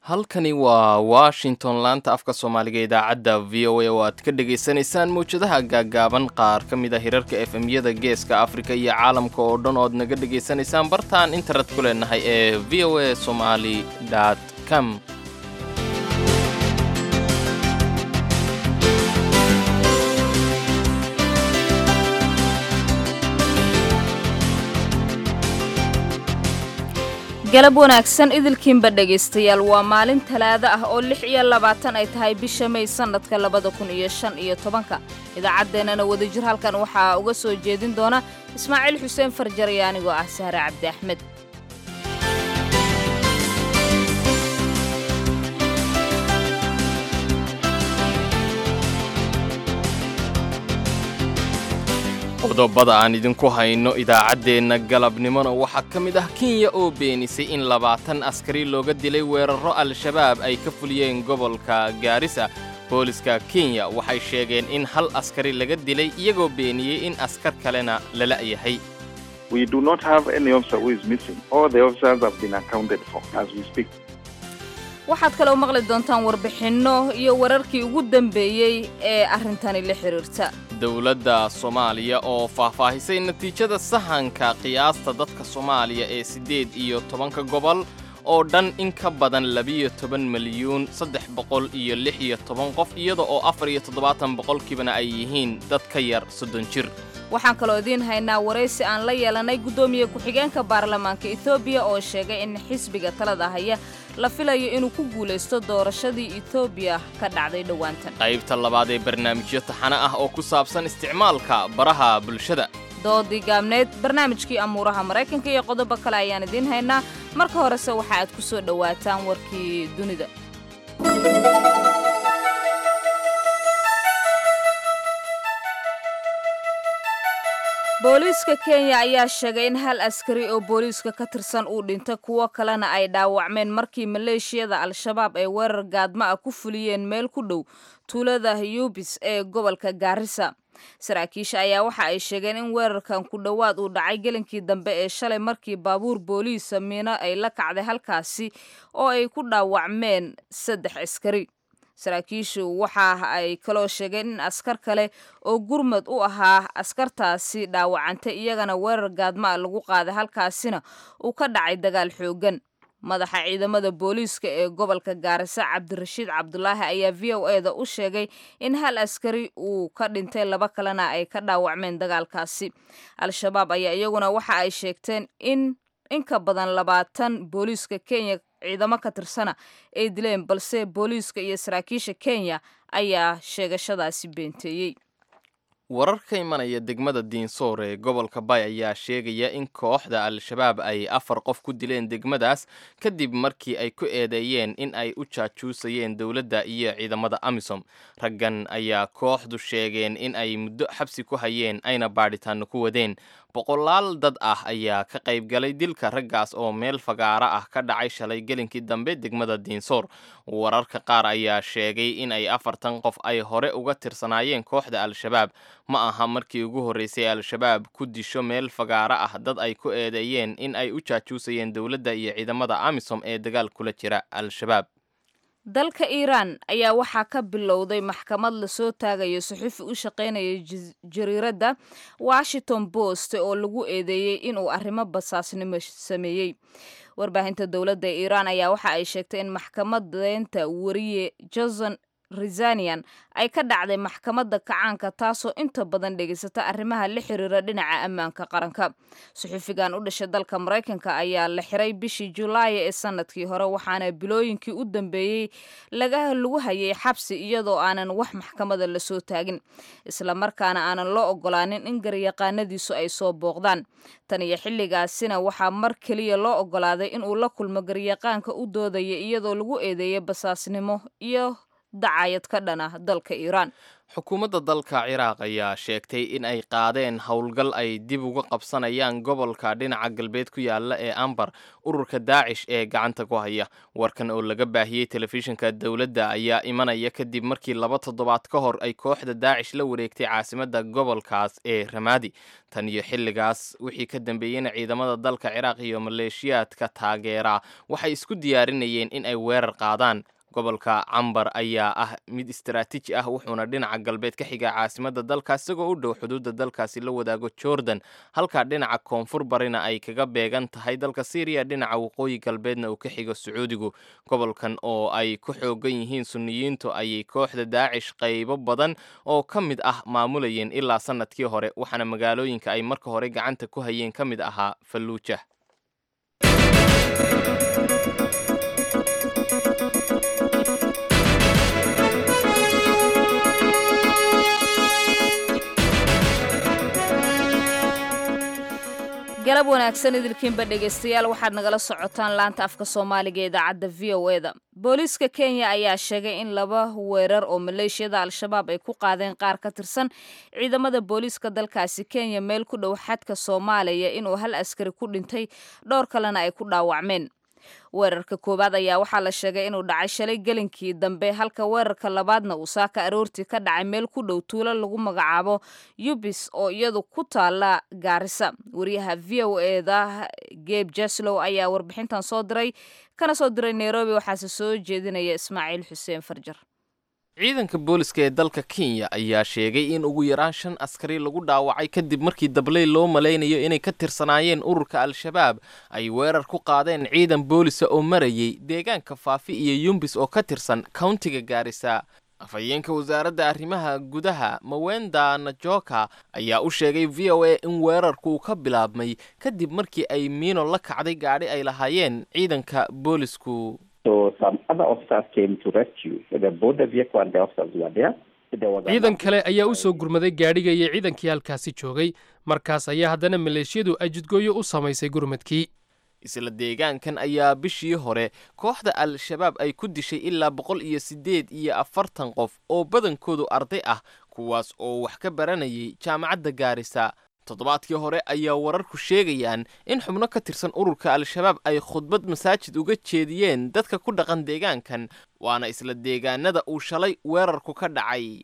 halkani waa washington laanta afka soomaaliga idaacadda v o a oo aad ka dhagaysanaysaan mawjadaha gaaggaaban qaar ka mid a hirarka f m-yada geeska afrika iyo caalamka oo dhan ood naga dhegaysanaysaan bartaan internet ku leenahay ee v o a somali com galab wanaagsan idilkiinba dhegaystayaal waa maalin talaado ah oo lix iyo labaatan ay tahay bisha may sannadka labada kun iyo shan iyo tobanka idaacaddeenana wadajir halkan waxaa uga soo jeedin doona ismaaciil xuseen farjar iyo anigoo ah sahre cabdi axmed qodobada aan idinku hayno idaacaddeenna galabnimona waxaa ka mid ah kenya oo beenisay in labaatan askari looga dilay weerarro al-shabaab ay ka fuliyeen gobolka gaarisa booliska kenya waxay sheegeen in hal askari laga dilay iyagoo beeniyey in askar kalena la la'yahay waxaad kaloo maqli doontaan warbixinno iyo wararkii ugu dambeeyey ee arrintani la xidhiirta dowladda soomaaliya oo faahfaahisay natiijada sahanka qiyaasta dadka soomaaliya ee siddeed iyo tobanka gobol oo dhan in ka badan labiyo toban milyuun saddex boqol iyo lix iyo toban qof iyada oo afar iyo toddobaatan boqolkiibana ay yihiin dad ka yar soddon jir waxaan kaloo idiin haynaa waraysi aan la yeelanay guddoomiye ku-xigeenka baarlamaanka etoobiya oo sheegay in xisbiga talada haya la filayo inuu ku guulaysto doorashadii etoobiya ka dhacday dhowaantan qaybta labaad ee barnaamijyo taxane ah oo ku saabsan isticmaalka baraha bulshada doodii gaabneed barnaamijkii amuuraha maraykanka iyo qodobo kale ayaan idiin haynaa marka horese waxa aad ku soo dhowaataan warkii dunida booliiska kenya ayaa sheegay in hal askari oo booliiska ka tirsan uu dhintay kuwo kalena ay dhaawacmeen markii maleeshiyada al-shabaab ay weerar gaadma ah ku fuliyeen meel ku dhow tuulada yubis ee gobolka gaarisa saraakiisha ayaa waxa ay sheegeen in weerarkan ku dhowaad uu dhacay gelinkii dambe ee shalay markii baabuur booliisa miino ay la kacday halkaasi oo ay ku dhaawacmeen saddex askari saraakiishu waxa ay kaloo sheegeen in askar kale oo gurmad u ahaa askartaasi dhaawacantay iyagana weerar gaadma a lagu qaaday halkaasina uu ka dhacay dagaal xooggan madaxa ciidamada booliiska ee gobolka gaarisa cabdirashiid cabdulaahi ayaa v o e da u sheegay in hal askari uu ka dhintay laba kalena ay ka dhaawacmeen dagaalkaasi al-shabaab ayaa iyaguna waxa ay sheegteen in in ka badan labaatan booliiska kenya ciidamo ka tirsana ay dileen balse booliiska iyo saraakiisha kenya ayaa sheegashadaasi beenteeyey warar ka imanaya degmada diinsoor ee gobolka bay ayaa sheegaya in kooxda al-shabaab ay afar qof ku dileen degmadaas kadib markii ay ku eedeeyeen in ay u jaajuusayeen dowladda iyo ciidamada amisom raggan ayaa kooxdu sheegeen in ay muddo xabsi ku hayeen ayna baadhitaano ku wadeen boqolaal dad ah ayaa ka qayb galay dilka raggaas oo meel fagaara ah ka dhacay shalay gelinkii dambe degmada diinsoor wararka qaar ayaa sheegay in ay afartan qof ay hore uga tirsanaayeen kooxda al-shabaab ma aha markii ugu horreysay al-shabaab ku disho meel fagaara ah dad ay ku eedeeyeen in ay u jaajuusayeen dowladda iyo ciidamada amisom ee dagaal kula jira al-shabaab dalka iiraan ayaa waxaa ka bilowday maxkamad lasoo taagayo saxuufi u shaqaynaya jariiradda washington post oo lagu eedeeyey inuu arrimo basaasnimo sameeyey warbaahinta dowladda iiraan ayaa waxa ay sheegtay in maxkamadeynta wariye johnson rizanian ay ka dhacday maxkamadda kacaanka taasoo inta badan dhegaysata arrimaha la xiriira dhinaca ammaanka qaranka suxuufigan u dhashay dalka maraykanka ayaa la xiray bishii julaaya ee sanadkii hore waxaana bilooyinkii u dambeeyey lagu hayay xabsi iyadoo aanan wax maxkamada lasoo taagin islamarkaana aanan loo ogolaanin in garyaqaanadiisu ay soo booqdaan tan iyo xilligaasina waxaa mar keliya loo ogolaaday inuu la kulmo garyaqaanka u doodaya iyadoo lagu eedeeyay basaasnimo iyo dacayad ka dhana dalka iiraan xukuumadda dalka ciraaq ayaa sheegtay in ay qaadeen howlgal ay dib uga qabsanayaan gobolka dhinaca galbeed ku yaala ee ambar ururka daacish ee gacanta ku haya warkan oo laga baahiyey telefishinka dowladda ayaa imanaya kadib markii laba toddobaad ka hor ay kooxda daacish la wareegtay caasimadda gobolkaas ee ramaadi tan iyo xilligaas wixii ka dambeeyeyna ciidamada dalka ciraaq iyo maleeshiyaadka taageera waxay isku diyaarinayeen in ay weerar qaadaan gobolka cambar ayaa ah mid istaraatiiji ah wuxuuna dhinaca galbeed ka xigaa caasimadda dalkaas isagoo u dhow xuduudda dalkaasi la wadaago jordan halka dhinaca koonfur barina ay kaga beegan tahay dalka syriya dhinaca waqooyi galbeedna uu ka xigo sacuudigu gobolkan oo ay ku xoogan yihiin sunniyiintu ayay kooxda daacish qaybo badan oo ka mid ah maamulayeen ilaa sannadkii hore waxaana magaalooyinka ay marka hore gacanta ku hayeen ka mid ahaa falluuja galab wanaagsan idilkiinba dhegaystayaal waxaad nagala socotaan laanta afka soomaaliga ee idaacadda v o e da booliiska kenya ayaa sheegay in laba weerar oo maleeshiyada al-shabaab ay ku qaadeen qaar ka tirsan ciidamada booliiska dalkaasi kenya meel ku dhow xadka soomaaliya inuu hal askari ku dhintay dhowr kalena ay ku dhaawacmeen weerarka koowaad ayaa waxaa la sheegay inuu dhacay shalay gelinkii dambe halka weerarka labaadna uu saaka aroortii ka dhacay meel ku dhow tuulo lagu magacaabo yubis oo iyadu ku taala gaarisa wariyaha v o e da geb jaslow ayaa warbixintan soo diray kana soo diray nairobi waxaase soo jeedinaya ismaaciil xuseen farjar ciidanka booliska ee dalka kenya ayaa sheegay in ugu yaraan shan askari lagu dhaawacay kadib markii dabley loo malaynayo inay ka tirsanaayeen ururka al-shabaab ay weerar ku qaadeen ciidan boolisa oo marayay deegaanka faafi iyo yumbis oo ka tirsan countiga gaarisa afhayeenka wasaaradda arrimaha gudaha mawenda najoka ayaa u sheegay v o a in weerarku ka bilaabmay kadib markii ay miino la kacday gaadhi ay lahaayeen ciidanka boolisku ciidan kale ayaa u soo gurmaday gaadhiga iyo ciidankii halkaasi joogay markaas ayaa haddana maleeshiyadu ay jidgooyo u samaysay gurmadkii isla deegaankan ayaa bishii hore kooxda al-shabaab ay ku dishay ilaa boqol iyo siddeed iyo afartan qof oo badankoodu arday ah kuwaas oo wax ka baranayay jaamacadda gaarisa toddobaadkii hore ayaa wararku sheegayaan in xubno ka tirsan ururka al-shabaab ay khudbad masaajid uga jeediyeen dadka ku dhaqan deegaankan waana isla deegaanada uu shalay weerarku ka dhacay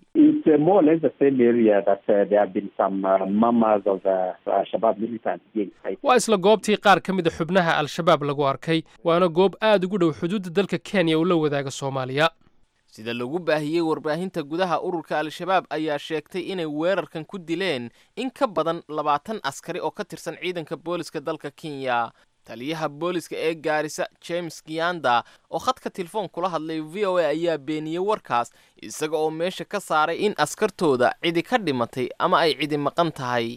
waa isla goobtii qaar ka mida xubnaha al-shabaab lagu arkay waana goob aad ugu dhow xuduudda dalka kenya uu la wadaaga soomaaliya sida lagu baahiyey warbaahinta gudaha ururka al-shabaab ayaa sheegtay inay weerarkan ku dileen in ka badan labaatan askari oo ka tirsan ciidanka booliska dalka kenya taliyaha booliska ee gaarisa james giyanda oo khadka telefoon kula hadlay v o a ayaa beeniyey warkaas isaga oo meesha ka saaray in askartooda cidi ka dhimatay ama ay cidi maqan tahay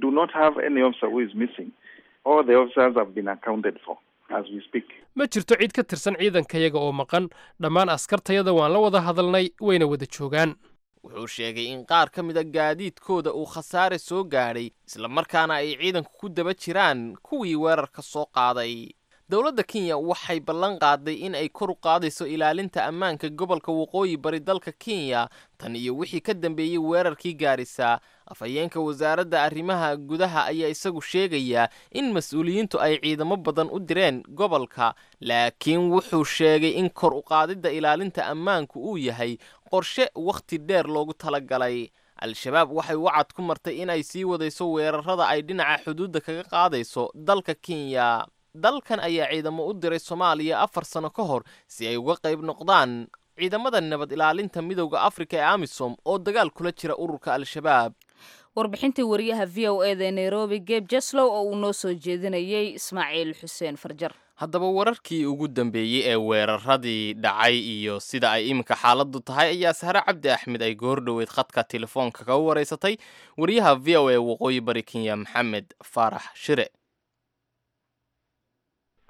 ma jirto cid ka tirsan ciidankayaga oo maqan dhammaan askartayada waan la wada hadalnay wayna wada joogaan wuxuu sheegay in qaar ka mida gaadiidkooda uu khasaare soo gaadhay islamarkaana ay ciidanku ku daba jiraan kuwii weerarka soo qaaday dowladda kenya waxay ballan qaaday in ay kor u qaadayso ilaalinta ammaanka gobolka waqooyi bari dalka kenya tan iyo wixii ka dambeeyey weerarkii gaarisa afhayeenka wasaaradda arrimaha gudaha ayaa isagu sheegayaa in mas-uuliyiintu ay ciidamo badan u direen gobolka laakiin wuxuu sheegay in kor u qaadidda ilaalinta ammaanku uu yahay qorshe wakhti dheer loogu talagalay al-shabaab waxay wacad ku martay inay sii wadayso weerarada ay dhinaca xuduudda kaga qaadayso dalka kenya dalkan ayaa ciidamo u diray soomaaliya afar sano ka hor si ay uga qayb noqdaan ciidamada nabad ilaalinta midowda afrika ee amisom oo dagaal kula jira ururka al-shabaab warbixintii wariyaha v o e da ee nairobi geb jeslow oo uu noo soo jeedinayey ismaaciil xuseen farjar haddaba wararkii ugu dambeeyey ee weeraradii dhacay iyo sida ay iminka xaaladdu tahay ayaa sahre cabdi axmed ay goor dhoweyd khadka telefoonka kaga waraysatay wariyaha v o e waqooyi bari kenya maxamed faarax shire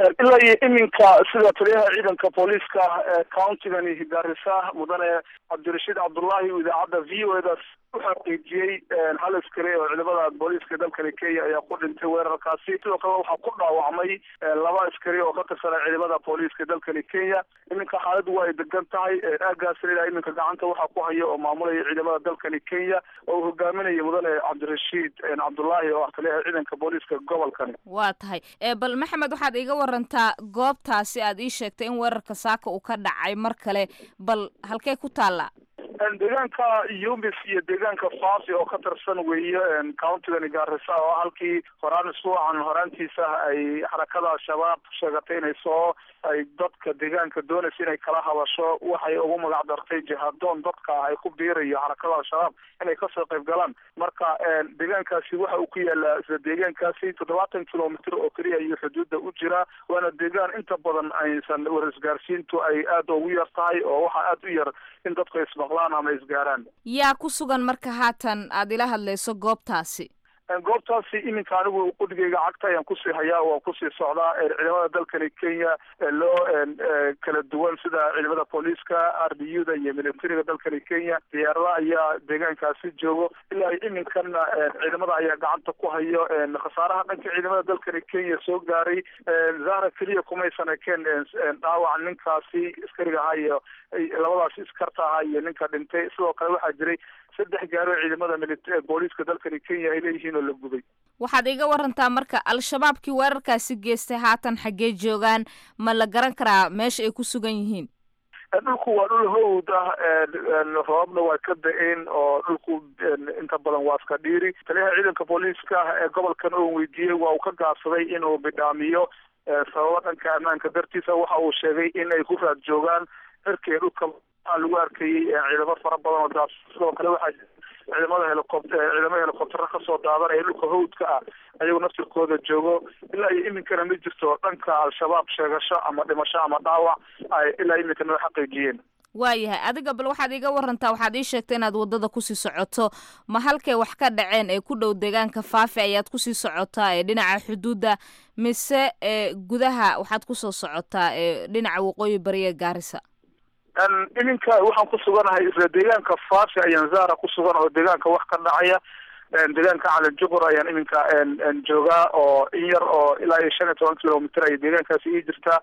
ilaa iyo iminka sida taliyaha ciidanka booliiska countigani gaarisa mudane cabdirashiid cabdullaahi idaacadda v o edas u xaqiijiyey hal askari oo ciidamada booliiska dalkani kenya ayaa ku dhintay weerarkaasi sidoo kale waxaa ku dhaawacmay laba askari oo ka tirsanaa ciidamada booliiska dalkani kenya iminka xaaladdu waa ay degan tahay aagaasna ilaa iminka gacanta waxaa ku haya oo maamulaya ciidamada dalkani kenya oo uu hogaaminaya mudane cabdirashiid cabdullaahi oo ah taliyaha ciidanka booliiska gobolkani waa tahay bal maxamed waxaad iiga warantaa goobtaasi aad ii sheegtay in weerarka saaka uu ka dhacay mar kale bal halkee ku taallaa deegaanka yumis iyo deegaanka fasi oo ka tirsan weeye countigani gaarisa oo halkii horaan isbuucan horaantiisa ay xarakada al-shabaab sheegatay inay soo ay dadka deegaanka doonaysa inay kala hadasho waxay ugu magac dartay jihadoon dadka ay ku biirayo xarakada al-shabaab inay kasoo qayb galaan marka deegaankaasi waxa uu ku yaalaa isla deegaankaasi toddobaatan kilomitr oo keliya ayuu xuduudda u jiraa waana deegaan inta badan aysan warisgaarsiintu ay aada ugu yar tahay oo waxaa aada u yar in dadku ismaqlaan ama isgaaraan yaa ku sugan marka haatan aad ila hadlayso goobtaasi goobtaasi iminka anigu qudhigayga cagta ayaan kusii hayaa waan kusii socdaa ciidamada dalkani kenya loo kala duwan sida ciidamada booliiska r d u da iyo militariga dalkani kenya diyaarada ayaa deegaankaasi joogo ilaa iminkana ciidamada ayaa gacanta ku hayo khasaaraha dhanka ciidamada dalkani kenya soo gaaray zahra keliya kumaysan ekeen dhaawac ninkaasi askariga ahaa iyo labadaasi iskarta ahaa iyo ninka dhintay sidoo kale waxaa jiray saddex gaari oo ciidamada mili booliiska dalkani kenya ay leeyihiin oo la gubay waxaad iga warantaa marka al-shabaabkii weerarkaasi geystay haatan xaggee joogaan ma la garan karaa meesha ay ku sugan yihiin dhulku waa dhul hawd ah roobna waa ka da-een oo dhulku inta badan waa iska dhiiri taliyaha ciidanka booliiska ee gobolkan oo weydiiyey waa uu ka gaabsaday inuu bidhaamiyo sababo dhanka ammaanka dartiisa waxa uu sheegay in ay ku raad joogaan cirkii dhulka lagu arkayey ciidamo fara badan oo daas sidoo kale waxaa ciidamada helicopter ciidamada helicoptera kasoo daadanaya dhulka hawdka ah ayagu naftirkooda joogo ilaa iyo iminkana ma jirto dhanka al-shabaab sheegasho ama dhimasho ama dhaawac ay ilaa iminkana noo xaqiijiyeen waayahay adiga bal waxaad iiga warantaa waxaad ii sheegtay inaad waddada kusii socoto ma halkay wax ka dhaceen ee ku dhow deegaanka faafi ayaad kusii socotaa ee dhinaca xuduudda mise ee gudaha waxaad kusoo socotaa ee dhinaca waqooyi bariya gaarisa iminka waxaan ku suganahay isla deegaanka faafi ayaan zara ku sugan oo deegaanka wax ka dhacaya deegaanka cali juqur ayaan iminka joogaa oo in yar oo ilaa iyo shan iyo toban kilomitr ay deegaankaasi ii jirtaa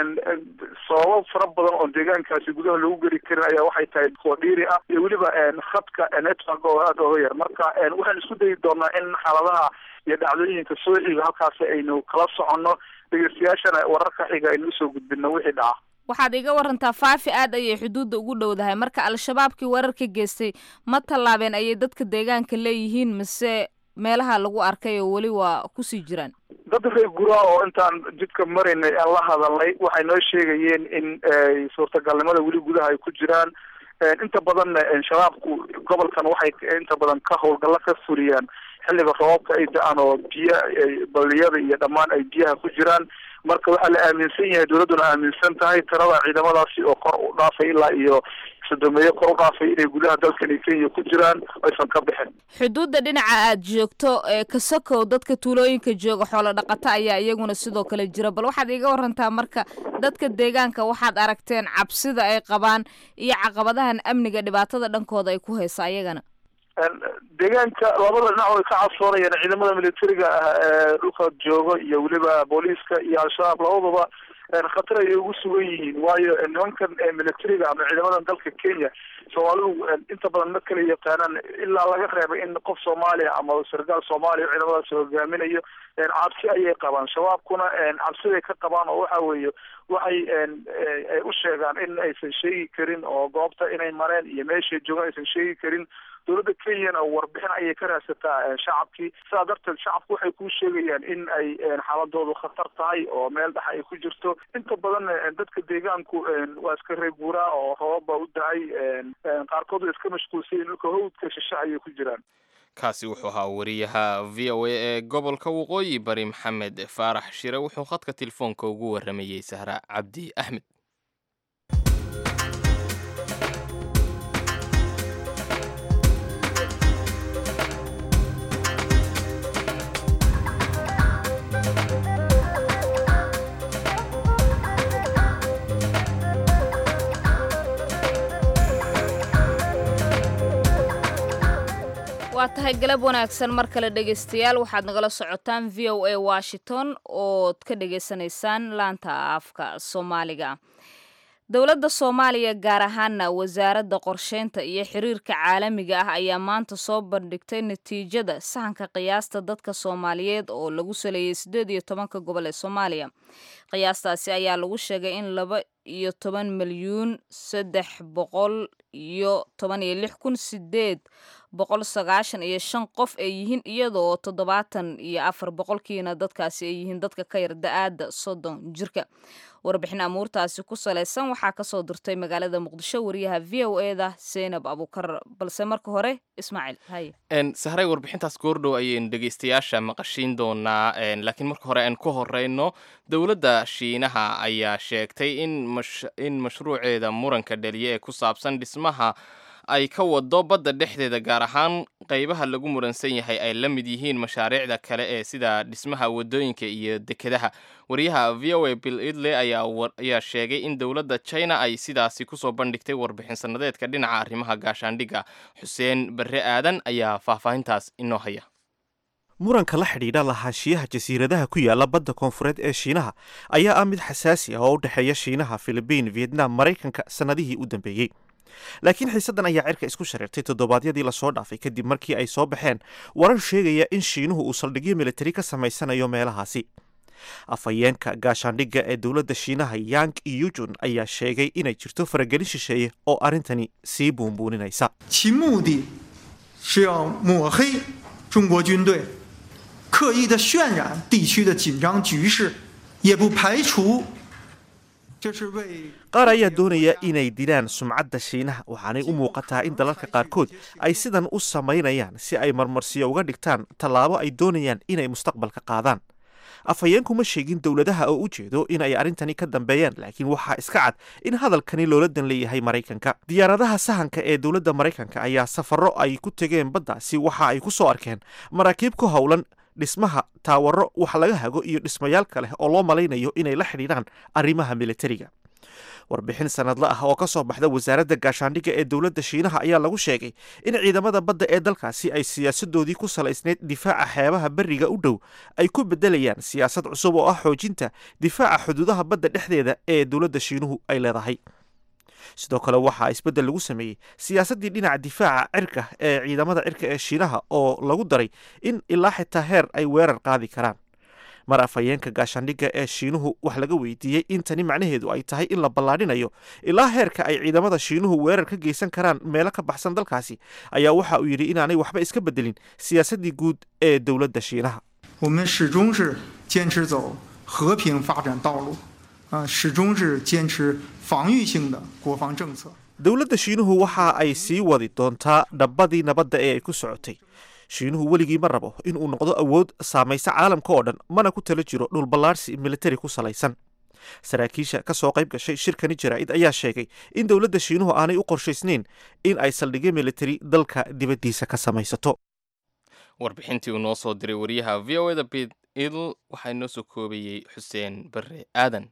sababo fara badan oo deegaankaasi gudaha lagu geli karin ayaa waxay tahay koodhiiri ah iyo weliba khadka network oo aada oga yar marka waxaan isku dayi doonaa in xaaladaha iyo dhacdooyinka soo xiga halkaasi aynu kala soconno dhegeystayaashana wararka xiga aynu usoo gudbino wixii dhaca waxaad iga warantaa faafi aad ayay xuduudda ugu dhowdahay marka al-shabaabkii weerarka geystay ma tallaabeen ayay dadka deegaanka leeyihiin mise meelaha lagu arkay oo weli waa kusii jiraan dad reer guraa oo intaan jidka maraynay aan la hadalnay waxay noo sheegayeen in suurtagalnimada weli gudaha ay ku jiraan inta badanna shabaabku gobolkan waxay inta badan ka howlgallo ka fuliyaan xilliga roobabka ay da-aan oo biyo baliyada iyo dhammaan ay biyaha ku jiraan marka waxaa la aaminsan yahay dowladduna aaminsan tahay tirada ciidamadaasi oo kor u dhaafay ilaa iyo sodomeeye kor u dhaafay inay gudaha dalkani kenya ku jiraan aysan ka bixin xuduudda dhinaca aad joogto ee kasokow dadka tuulooyinka jooga xoolo dhaqato ayaa iyaguna sidoo kale jira bal waxaad iga warantaa marka dadka deegaanka waxaad aragteen cabsida ay qabaan iyo caqabadahan amniga dhibaatada dhankooda ay ku haysa ayagana deegaanka labada dhinac way ka cabsoonayaan ciidamada militariga ah ee dhulka joogo iyo weliba booliiska iyo al-shabaab labaduba khatar ayay ugu sugan yihiin waayo nimankan militariga ama ciidamadan dalka kenya soomaalidu inta badan ma kala yaqaanaan ilaa laga reebay in qof soomaaliya ama sargaal soomaaliya ciidamadaasi hogaaminayo cabsi ayay qabaan shabaabkuna cabsiday ka qabaan oo waxa weeye waxay u sheegaan in aysan sheegi karin oo goobta inay mareen iyo meeshay joogaan aysan sheegi karin dowladda kenyana warbixin ayay ka raadsataa shacabkii sidaa darteed shacabku waxay kuu sheegayaan in ay xaaladoodu khatar tahay oo meel dhex ay ku jirto inta badan dadka deegaanku waa iska reeguuraa oo roobab baa u da-ay qaarkood way iska mashquulsayin dhulka hawdka shishe ayay ku jiraan kaasi wuxuu ahaa wariyaha v o a ee gobolka waqooyi bari maxamed faarax shire wuxuu khadka telefoonka ugu waramayey sahra cabdi axmed waa tahay galab wanaagsan mar kale dhegaystayaal waxaad nagala socotaan v o a washington ood ka dhagaysanaysaan laanta afka soomaaliga dowladda soomaaliya gaar ahaana wasaaradda qorsheynta iyo xiriirka caalamiga ah ayaa maanta soo bandhigtay natiijada sahanka qiyaasta dadka soomaaliyeed oo lagu saleeyey siddeed iyo tobanka gobol ee soomaaliya qiyaastaasi ayaa lagu sheegay in laba iyo toban milyuun saddex boqol iyo toban iyo lix kun sideed boqol sagaashan iyo shan qof ay yihiin iyadoo toddobaatan iyo afar boqolkiina dadkaasi ay yihiin dadka ka yar da-aada soddon jirka warbixin amuurtaasi ku salaysan waxaa kasoo dirtay magaalada muqdisho wariyaha v o e da zaynab abuukar balse marka hore ismaaciil haye sahray warbixintaas goordhow ayaynu dhegaystayaasha maqashiin doonaa laakiin marka hore aan ku horeyno dowladda shiinaha ayaa sheegtay in in mashruuceeda muranka dhaliya ee ku saabsan dhismaha ay ka wado badda dhexdeeda gaar ahaan qaybaha lagu muransan yahay ay la mid yihiin mashaariicda kale ee sida dhismaha wadooyinka iyo dekedaha wariyaha v o a bill idle ayaa sheegay in dowladda china ay sidaasi kusoo bandhigtay warbixin sanadeedka dhinaca arrimaha gaashaandhigga xuseen barre aadan ayaa faahfaahintaas inoo haya muranka la xidhiidha lahaanshiyaha jasiiradaha ku yaala badda koonfureed ee shiinaha ayaa ah mid xasaasi ah oo u dhexeeya shiinaha filibiin vietnam maraykanka sannadihii u dambeeyey laakiin xiisaddan ayaa cirka isku shareertay toddobaadyadii lasoo dhaafay kadib markii ay soo baxeen warar sheegaya in shiinuhu uu saldhigyo militari ka samaysanayo meelahaasi afhayeenka gaashaandhigga ee dowladda shiinaha yang iyujun ayaa sheegay inay jirto faragelin shisheeye oo arrintani sii buunbuuninaysa 其目的是要抹黑中国军队，刻意的渲染地区的紧张局势，也不排除这是为 qaar ayaa doonaya inay dilaan sumcadda shiinaha waxaanay u muuqataa in dalalka qaarkood ay sidan u samaynayaan si ay marmarsiyo uga dhigtaan tallaabo ay doonayaan inay mustaqbalka qaadaan afhayeenku ma sheegin dowladaha oo u jeedo in ay arrintani ka dambeeyaan laakiin waxaa iska cad in hadalkani loola dan leeyahay maraykanka diyaaradaha sahanka ee dowladda maraykanka ayaa safarro ay ku tegeen baddaasi waxa ay ku soo arkeen maraakiib ku howlan dhismaha taawaro wax laga hago iyo dhismayaal kale oo loo malaynayo inay la xidhiidhaan arrimaha militariga warbixin sanadle ah oo ka soo baxda wasaaradda gaashaandhigga ee dowladda shiinaha ayaa lagu sheegay in ciidamada badda ee dalkaasi ay siyaasadoodii ku salaysnayd difaaca xeebaha beriga u dhow ay ku bedelayaan siyaasad cusub oo ah xoojinta difaaca xuduudaha badda dhexdeeda ee dowladda shiinuhu ay leedahay sidoo kale waxaa isbeddel lagu sameeyey siyaasaddii dhinaca difaaca cirka ee ciidamada cirka ee shiinaha oo lagu daray in ilaa xitaa heer ay weerar qaadi karaan mar afhayeenka gaashaandhigga ee shiinuhu wax laga weydiiyey in tani macnaheedu ay tahay in la ballaadhinayo ilaa heerka ay ciidamada shiinuhu weerar ka geysan karaan meelo ka baxsan dalkaasi ayaa waxa uu yidhi inaanay waxba iska bedelin siyaasaddii guud ee dowladda shiinaha 我们始终是坚持走和平发展道路，啊，始终是坚持防御性的国防政策。 dowladda shiinuhu waxa ay sii wadi doontaa dhabbadii nabadda ee ay ku socotay shiinuhu weligii ma rabo in uu noqdo awood saamaysa caalamka oo dhan mana ku tala jiro dhulballaarsi militari ku salaysan saraakiisha ka soo qayb gashay shirkani jaraa'id ayaa sheegay in dowladda shiinuhu aanay u qorshaysnayn in ay saldhigyo militari dalka dibaddiisa ka samaysato warbixintii uu noo soo diray wariyaha v o eda bid idl waxaa inoo soo koobayey xuseen barre aadan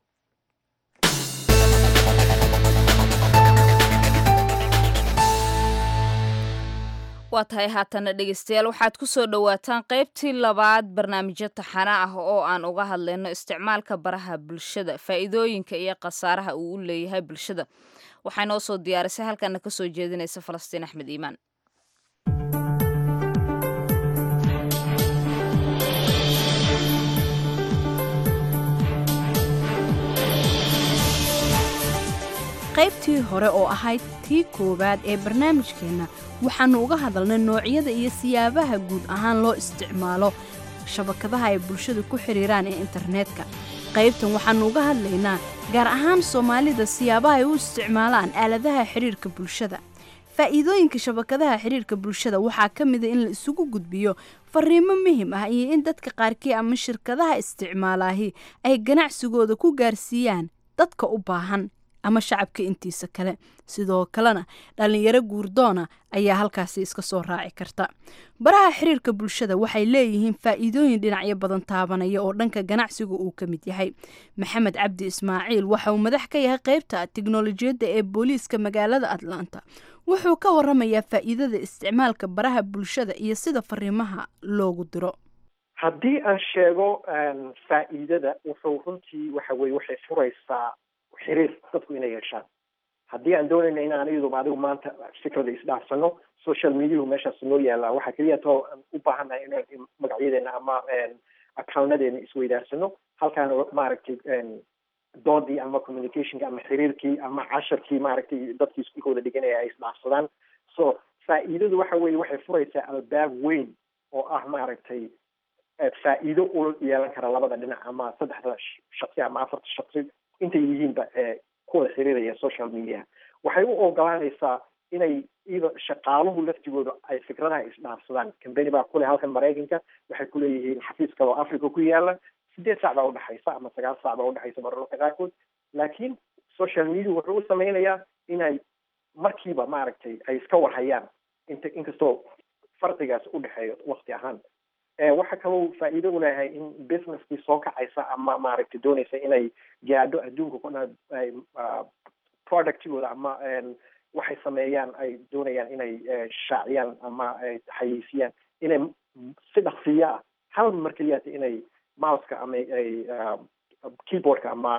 waa tahay haatana dhegeystayaal waxaad ku soo dhowaataan qaybtii labaad barnaamijyo taxana ah oo aan uga hadlayno isticmaalka baraha bulshada faa'iidooyinka iyo khasaaraha uu u leeyahay bulshada waxaa noo soo diyaarisay halkana ka soo jeedinaysa falastiin axmed iimaan qaybtii hore oo ahayd tii koowaad ee barnaamijkeenna waxaannu uga hadalnay noocyada iyo siyaabaha guud ahaan loo isticmaalo shabakadaha ay bulshadu ku xidhiiraan ee internetka qaybtan waxaannu uga hadlaynaa gaar ahaan soomaalida siyaabaha ay u isticmaalaan aaladaha xidhiirka bulshada faa'iidooyinka shabakadaha xidhiirka bulshada waxaa ka mida in la isugu gudbiyo fariimo muhim ah iyo in dadka qaarkii ama shirkadaha isticmaalaahi ay ganacsigooda ku gaarsiiyaan dadka u baahan ama shacabka intiisa kale sidoo kalena dhallinyaro guurdoona ayaa halkaasi iska soo raaci karta baraha xiriirka bulshada waxay leeyihiin faa'iidooyin dhinacyo badan taabanaya oo dhanka ganacsiga uu ka mid yahay maxamed cabdi ismaaciil waxa uu madax ka yahay qaybta tiknolojiyadda ee booliiska magaalada atlanta wuxuu ka waramayaa faa'iidada isticmaalka baraha bulshada iyo sida fariimaha loogu diro haddii aan sheego faa'iidada wuxuu runtii waxa weye waxay furaysaa xiriir dadku inay yeeshaan haddii aan doonayna in aan iyaduba adigu maanta fikrada isdhaafsano social mediahu meeshaas noo yaallaa waxaa keliya too u baahannahay inaan magacyadeena ama accountadeena isweydaarsano halkaan maaragtay doodii ama communicationka ama xiriirkii ama casharkii maaragtay dadkii iskuulkooda dhiganaya ay isdhaafsadaan so faa'iidadu waxa weye waxay furaysaa albaab weyn oo ah maaragtay faa'iido u yeelan kara labada dhinac ama saddexda shaksi ama afarta shaksi intay yihiinba kuwada xiriiraya social media waxay u ogolaanaysaa inay ida shaqaaluhu laftigooda ay fikradaha isdhaafsadaan cambany baa kule halkan maraykanka waxay kuleeyihiin xafiis kaloo africa ku yaala sideed saac baa udhexaysa ama sagaal saac baa udhexaysa mararka qaarkood laakiin social media wuxuu u sameynayaa inay markiiba maaragtay ay iska warhayaan inta inkastoo farqigaas udhexeeyo wakti ahaan waxa kaloo faa'iido u leeyahay in businesskii soo kacaysa ama maaragtay doonaysa inay gaadho adduunka kuna ay productigooda ama waxay sameeyaan ay doonayaan inay shaaciyaan ama xayeysiiyaan inay si dhaqsiya ah hal mar keliyaata inay mouseka ama ay keyboardka ama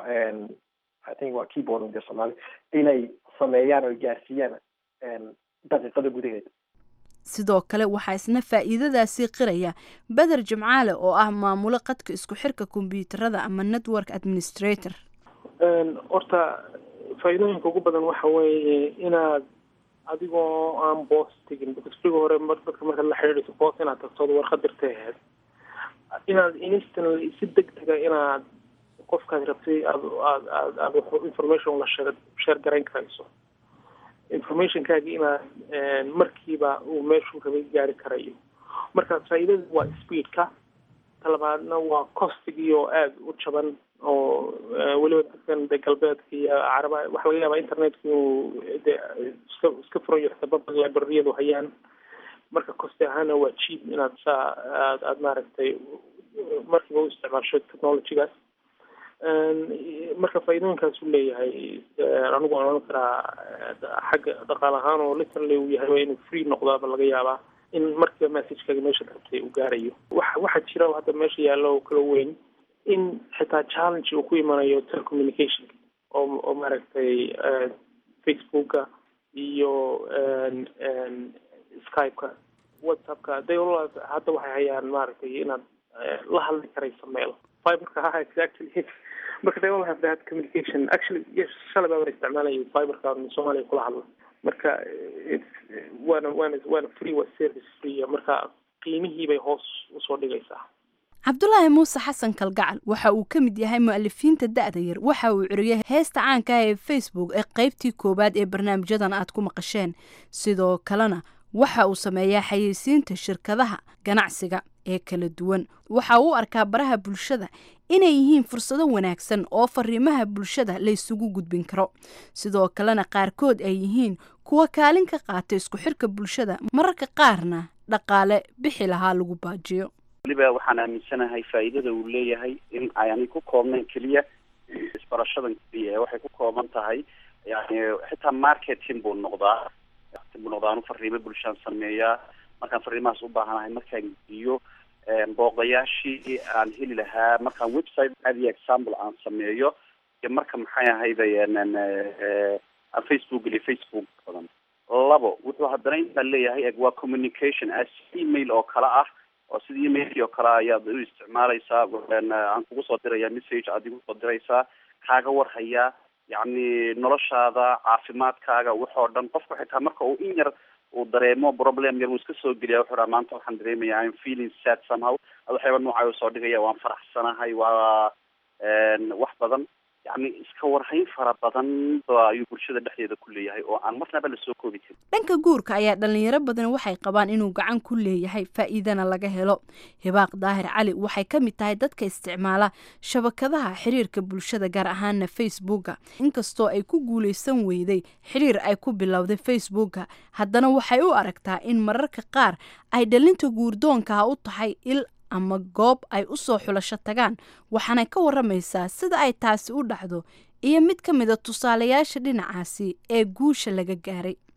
i think waa keyboard de soomaali inay sameeyaan oo gaarsiiyaan daqiiqada gudaheeda sidoo kale waxaa isna faa'iidadaasii qiraya beder jimcaale oo ah maamulo qadka isku xirka kombyuutarada ama network administrator horta faa'iidooyinka ugu badan waxa weeye inaad adigoo aan boos tegin because friga hore dadka markaad la xidhiidhayso boos inaad tagtood warqad dirtay ahayd inaad instantly si deg dega inaad qofkaad rabtay aad aad aad aad wax information la sheeg sheer garayn karayso informationkaagi inaad markiiba uu meeshuu rabay gaari karayo marka faa'iidada waa speedka talabaadna waa costigii oo aada u jaban oo weliba dadkan de galbeedka iyo caraba waxa laga yaabaa internetka inuu de iska iska furan yahay sababa librariyadu hayaan marka costi ahaana waa cheap inaad saa aad aad maaragtay markiiba u isticmaasho technologygaas marka faa'iidooyinkaas uu leeyahay anigu aan oran karaa xagga dhaqaal ahaan oo literally uu yahay waa inuu free noqdaaba laga yaabaa in markiiba messagekaga meesha rabtay uu gaarayo waxa waxaa jira hadda meesha yaallo oo kala weyn in xitaa challenge uu ku imanayo telecommunication oo oo maaragtay facebooka iyo skypeka whatsappka they all hadda waxay hayaan maaragtay inaad la hadli karayso meel fiberka ha exactly marka they all have that communication actually yes shalay baa wan isticmaalaya fiberka soomaaliya kula hadla marka it's waana waana waana free waa service free marka qiimihii bay hoos usoo dhigaysaa cabdulaahi muuse xasan kalgacal waxa uu ka mid yahay mu'alifiinta da'da yar waxa uu curiyay heesta caanka ah ee facebook ee qaybtii koowaad ee barnaamijyadan aad ku maqasheen sidoo kalena waxa uu sameeyaa xayeysiinta shirkadaha ganacsiga ee kala duwan waxa uu arkaa baraha bulshada inay yihiin fursado wanaagsan oo fariimaha bulshada la isugu gudbin karo sidoo kalena qaarkood ay yihiin kuwa kaalin ka qaata isku xirka bulshada mararka qaarna dhaqaale bixi lahaa lagu baajiyo weliba waxaan aaminsanahay faa'iidada uu leeyahay in aanay ku koobnayn keliya isbarashadan keliya waxay ku kooban tahay yani xitaa marketing buu noqdaa buu noqdaa anu fariimo bulshaan sameeyaa markaan fariimahaas u baahanahay markaan gediyo booqdayaashii aan heli lahaa markaan website adi example aan sameeyo iyo marka maxay ahayda aan facebook geliyo facebook badan labo wuxuu haddana intaan leeyahay eg waa communication as email oo kale ah oo sida emailkii oo kale ayaad u isticmaalaysaa aan kugu soo diraya message aad igu soo diraysaa kaaga warhayaa yacni noloshaada caafimaadkaaga waxoo dhan qofku xitaa marka uu in yar uu dareemo problem yar wuu iska soo geliya wuxuu dhaha maanta waxaan dareemaya im feeling sad somehow waxyaaba noocay u soo dhigaya waan faraxsanahay waa wax badan yacni iska warhayn fara badan ayuu bulshada dhexdeeda ku leeyahay oo aan marnaba lasoo koobi karin dhanka guurka ayaa dhalinyaro badan waxay qabaan inuu gacan ku leeyahay faa'iidana laga helo hibaaq daahir cali waxay ka mid tahay dadka isticmaala shabakadaha xiriirka bulshada gaar ahaana facebooka inkastoo ay ku guulaysan weyday xiriir ay ku bilowday facebooka haddana waxay u aragtaa in mararka qaar ay dhalinta guurdoonkaha u tahay il ama goob ay u soo xulasho tagaan waxaanay ka waramaysaa sida ay taasi u dhacdo iyo mid ka mida tusaalayaasha dhinacaasi ee guusha laga gaaray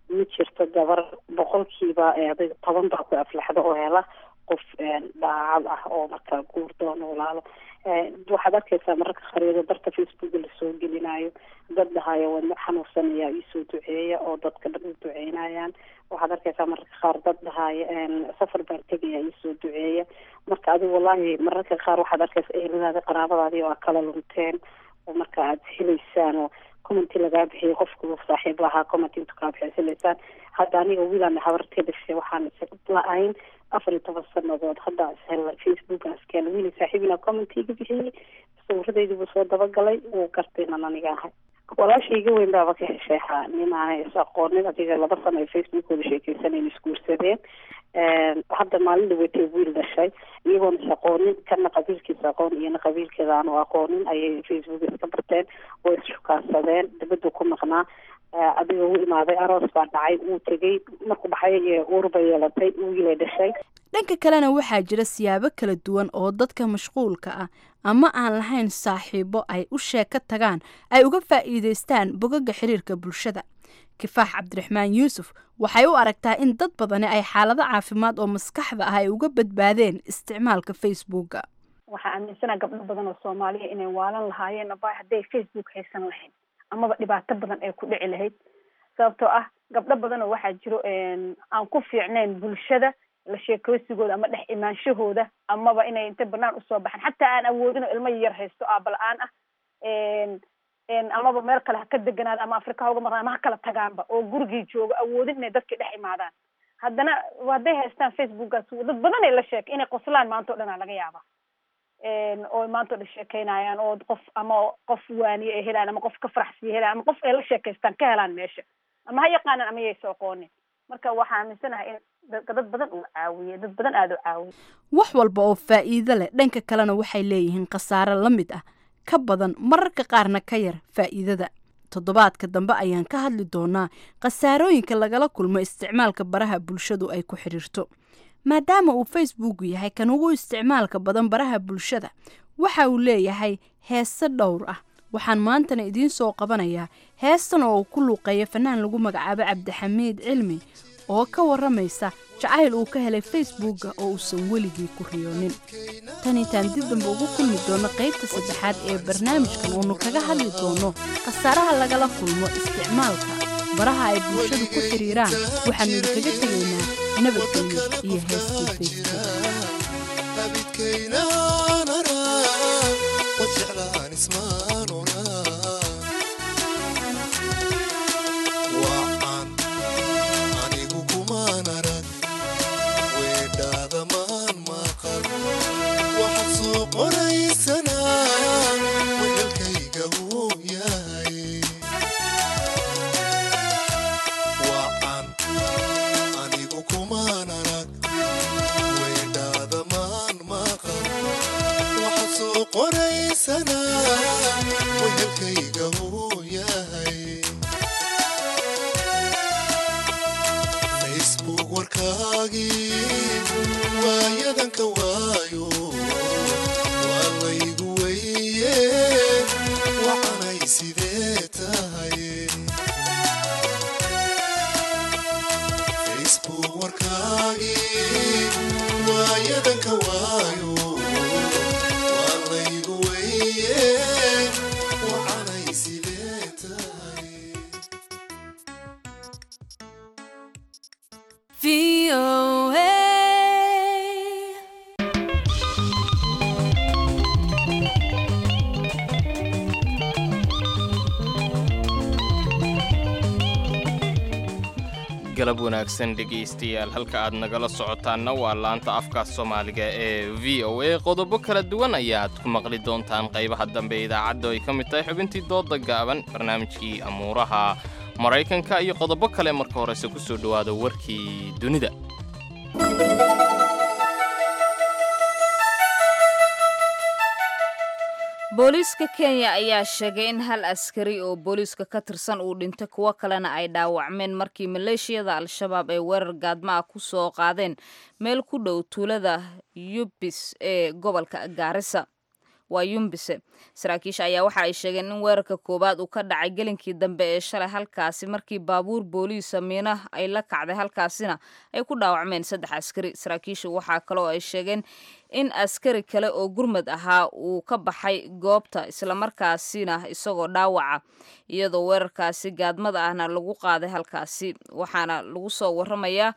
ma jirto gabar boqolkiiba adig toban baa ku aflaxda oo hela qof daacad ah oo marka guur doono walaalo waxaad arkaysaa mararka khariido darka facebooka lasoo gelinayo dad dhahayo wadno xanuunsanaya iisoo duceeya oo dadka dhan u duceynayaan waxaad arkaysaa mararka qaar dad dhahayo safar baan tegaya iisoo duceeya marka adiga wallahi mararka qaar waxaad arkaysaa eheladaadi qaraabadaadii oo a kala lunteen oo marka aad helaysaan oo commenty lagaa bixiyay qofku saaxiib lahaa commenty intu kaa bixiyay helaysaan hadda aniga wiilaan habartay dhashay waxaan la-ayn afar iyo toban sanadood hadda ishel facebookan iskeen wiili saaxiibina commentiga bixiyey sawiradeydii buu soo dabagalay wuu gartay inan aniga ahay walaashayga weyn baaba ka hesheexa nin aanay is aqoonin adiga laba sano ay facebookooda sheekeysaneen isguursadeen hadda maalin dhaweytay wiil dhashay iyagoon is aqoonin kana qabiilkiisa aqoon iyona qabiilkeeda aanu aqoonin ayay facebook iska barteen oo isxukaansadeen dibaduu ku maqnaa adiga u imaaday aroos baa dhacay wuu tegey markuu baxay uur bay yeelatay wiilay dhashay dhanka kalena waxaa jira siyaabo kala duwan oo dadka mashquulka ah ama aan lahayn saaxiibo ay u sheeko tagaan ay uga faa'iidaystaan bogaga xiriirka bulshada kifaax cabdiraxmaan yuusuf waxay u aragtaa in dad badani ay xaalado caafimaad oo maskaxda ah ay uga badbaadeen isticmaalka facebooka waxaa aaminsanaa gabdho badan oo soomaaliya inay waalan lahaayeen aba hadday facebook haysan lahayn amaba dhibaato badan ay ku dhici lahayd sababtoo ah gabdho badan oo waxaa jiro aan ku fiicnayn bulshada la sheekoosigooda ama dhex imaanshahooda amaba inay inta banaan usoo baxaan xataa aan awoodin oo ilmo yar haysto aabala-aan ah amaba meel kale ha ka deganaada ama afrika ha uga maqnaan ama ha kala tagaanba oo gurigii joogo awoodin inay dadkii dhex imaadaan haddana hadday haystaan facebookaas dad badan ay la sheekay inay qoslaan maanta o dhan aa laga yaaba oo maanta o dhan sheekeynayaan oo qof ama qof waaniye ay helaan ama qof ka faraxsiya helaan ama qof ay la sheekaystaan ka helaan meesha ama ha yaqaanaan ama yaysa aqoonin marka waxaa aaminsanahay in dad badan uu caawiye dad badan aada u caawiye wax walba oo faa'iido leh dhanka kalena waxay leeyihiin khasaare la mid ah ka badan mararka qaarna ka yar faa'iidada toddobaadka dambe ayaan ka hadli doonaa khasaarooyinka lagala kulmo isticmaalka baraha bulshadu ay ku xidhiirto maadaama uu facebook yahay kan ugu isticmaalka badan baraha bulshada waxa uu leeyahay heese dhowr ah waxaan maantana idiin soo qabanayaa heestan oo uu ku luuqeeya fanaan lagu magacaabo cabdixamiid cilmi oo ka warramaysa jacayl uu ka helay facebooka oo uusan weligii ku riyoonin tan intaan dib damba ugu kulmi doono qaybta saddexaad ee barnaamijkan oonu kaga hadli doono khasaaraha lagala kulmo isticmaalka baraha ay bulshadu ku xidhiiraan waxaanu idinkaga tegaynaa nabadgelyo iyo heestii facebook galab wanaagsan dhegaystayaal halka aad nagala socotaanna waa laanta afka soomaaliga ee v o a qodobo kala duwan ayaad ku maqli doontaan qaybaha dambe ee idaacadda ay ka mid tahay xubintii dooda gaaban barnaamijkii amuuraha maraykanka iyo qodobo kale marka horese ku soo dhowaada warkii dunida booliiska kenya ayaa sheegay in hal askari oo booliiska ka tirsan uu dhintay kuwo kalena ay dhaawacmeen markii maleeshiyada al-shabaab ay weerar gaadma ah ku soo qaadeen meel ku dhow tuulada yubis ee gobolka gaarisa waa yumbise saraakiisha ayaa waxa ay sheegeen in weerarka koowaad uu ka dhacay gelinkii dambe ee shalay halkaasi markii baabuur booliisa miina ay la kacday halkaasina ay ku dhaawacmeen saddex askari saraakiishu waxaa kaloo ay sheegeen in askari kale oo gurmad ahaa uu ka baxay goobta islamarkaasina isagoo dhaawaca iyadoo weerarkaasi gaadmada ahna lagu qaaday halkaasi waxaana lagu soo waramayaa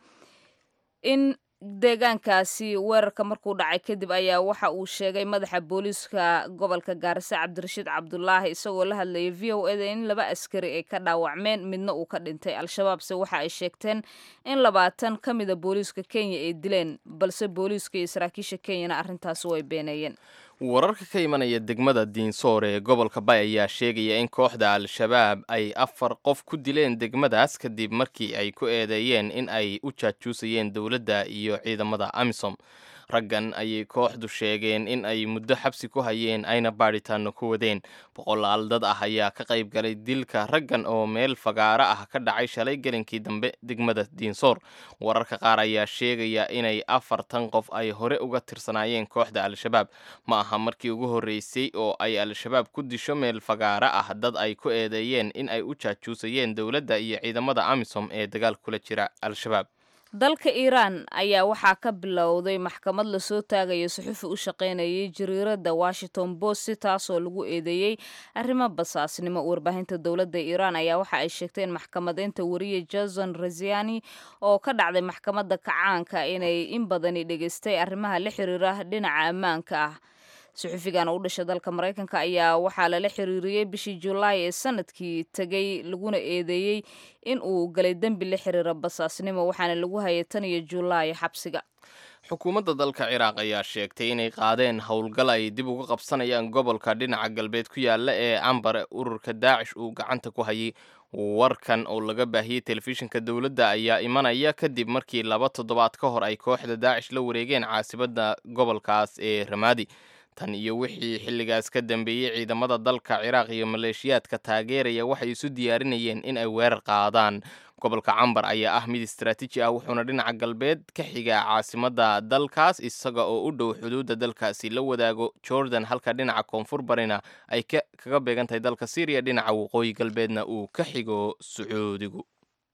in deegaankaasi weerarka markuu dhacay kadib ayaa waxa uu sheegay madaxa booliiska gobolka gaarisa cabdirashiid cabdulaahi isagoo la hadlayay v o eda in laba askari ay ka dhaawacmeen midna uu ka dhintay al-shabaabse waxa ay sheegteen in labaatan ka mida booliiska kenya ay dileen balse booliiska iyo saraakiisha kenyana arrintaasi way beeneeyeen wararka ka imanaya degmada diinsoor ee gobolka bay ayaa sheegaya in kooxda al-shabaab ay afar qof ku dileen degmadaas kadib markii ay ku eedeeyeen in ay u jaajuusayeen dowladda iyo ciidamada amisom raggan ayay kooxdu sheegeen in ay muddo xabsi ku hayeen ayna baadhitaano ku wadeen boqolaal dad ah ayaa ka qayb galay dilka raggan oo meel fagaaro ah ka dhacay shalay gelinkii dambe degmada diinsoor wararka qaar ayaa sheegaya inay afartan qof ay hore uga tirsanaayeen kooxda al-shabaab ma aha markii ugu horreysay oo ay al-shabaab ku disho meel fagaaro ah dad ay ku eedeeyeen in ay u jaajuusayeen dowladda iyo ciidamada amisom ee dagaal kula jira al-shabaab dalka iiraan ayaa waxaa ka bilowday maxkamad lasoo taagayo suxufi u shaqaynayay jariiradda washington post taasoo lagu eedeeyey arrimo basaasnimo warbaahinta dowladda iiraan ayaa waxa ay sheegtay in maxkamadeynta wariye jason raziani oo ka dhacday maxkamadda kacaanka inay in badani dhegaystay arrimaha la xiriira dhinaca ammaanka ah suxufigan u dhasha dalka maraykanka ayaa waxaa lala xiriiriyey bishii julaay ee sanadkii tegay laguna eedeeyey in uu galay dembi la xiriira basaasnimo waxaana lagu hayay tan iyo julaay xabsiga xukuumadda dalka ciraaq ayaa sheegtay inay qaadeen howlgal ay dib uga qabsanayaan gobolka dhinaca galbeed ku yaala ee cambare ururka daacish uu gacanta ku hayay warkan oo laga baahiyey telefishinka dowladda ayaa imanaya kadib markii laba toddobaad ka hor ay kooxda daacish la wareegeen caasibadda gobolkaas ee ramaadi tan iyo wixii xilligaas ka dambeeyey ciidamada dalka ciraaq iyo maleeshiyaadka taageeraya waxay isu diyaarinayeen in ay weerar qaadaan gobolka cambar ayaa ah mid istaraatiiji ah wuxuuna dhinaca galbeed ka xigaa caasimadda dalkaas isaga oo u dhow xuduudda dalkaasi la wadaago jordan halka dhinaca koonfur barina ay kaga beegan tahay dalka syriya dhinaca waqooyi galbeedna uu ka xigo sacuudigu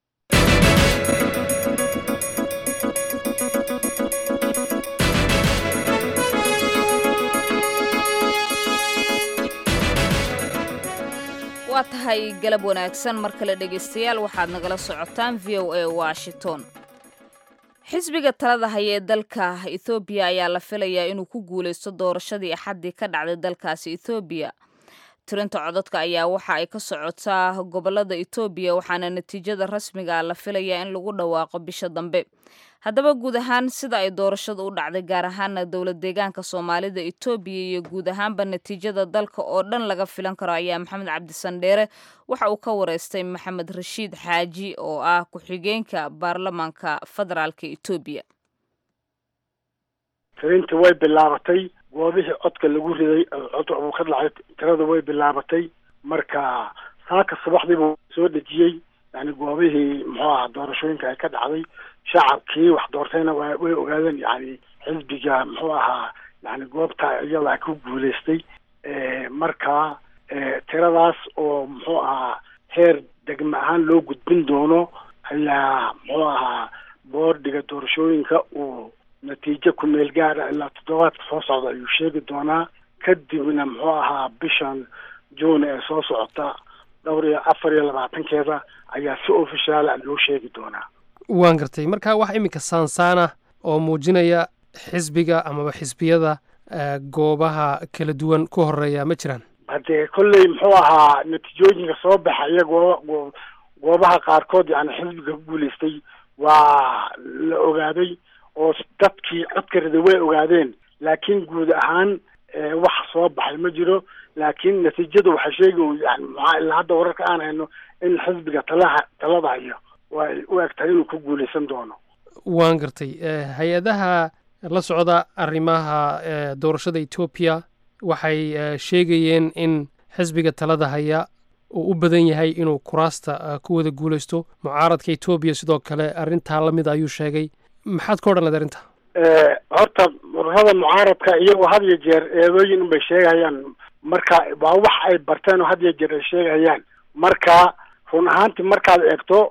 waa tahay galab wanaagsan mar kale dhegaystayaal waxaad nagala socotaan v o a washington xisbiga talada haya ee dalka ethoobiya ayaa la filayaa inuu ku guuleysto doorashadii axaddii ka dhacday dalkaasi ethoobiya tirinta codadka ayaa waxa ay ka socotaa gobolada etoobiya waxaana natiijada rasmiga la filayaa in lagu dhawaaqo bisha dambe haddaba guud ahaan sida ay doorashada u dhacday gaar ahaana dowlad deegaanka soomaalida etoobiya iyo guud ahaanba natiijada dalka oo dhan laga filan karo ayaa maxamed cabdisandheere waxa uu ka wareystay maxamed rashiid xaaji oo ah ku-xigeenka baarlamaanka federaalka etoobiya tirintii way bilaabatay goobihii codka lagu riday cod uu ka dhacay tirada way bilaabatay marka saaka subaxdiibuu soo dhejiyey yani goobihii muxuu ahaa doorashooyinka ay ka dhacday shacabkii wax doortayna wa way ogaadeen yani xisbiga muxuu ahaa yani goobta iyada ku guuleystay marka tiradaas oo muxuu ahaa heer degme ahaan loo gudbin doono ayaa muxuu ahaa boordiga doorashooyinka uu natiijo ku meel gaara ilaa toddobaadka soo socda ayuu sheegi doonaa kadibna muxuu ahaa bishan juun ee soo socota dhowr iyo afar iyo labaatankeeda ayaa si ofishaala loo sheegi doonaa waan gartay marka wax iminka saansaana oo muujinaya xisbiga amaba xisbiyada goobaha kala duwan ku horeeya ma jiraan haddee kolley muxuu ahaa natiijooyinka soo baxaya goo goobaha qaarkood yani xisbiga ku guuleystay waa la ogaaday oo dadkii codka riday way ogaadeen laakiin guud ahaan wax soo baxay ma jiro laakiin natiijadu waxay sheegi yani maxaa ilaa hadda wararka aan hayno in xisbiga talaha talada hayo way u eg tahay inuu ku guuleysan doono waan gartay hay-adaha la socda arrimaha doorashada etoobiya waxay sheegayeen in xisbiga talada haya uu u badan yahay inuu kuraasta ku wada guuleysto mucaaradka etoobiya sidoo kale arrintaa la mid ayuu sheegay maxaad ka odhan leed arrinta horta ururada mucaaradka iyagoo had iyo jeer eedooyin unbay sheegayaan marka waa wax ay barteen oo had iyo jeer ay sheegayaan marka run ahaantii markaad eegto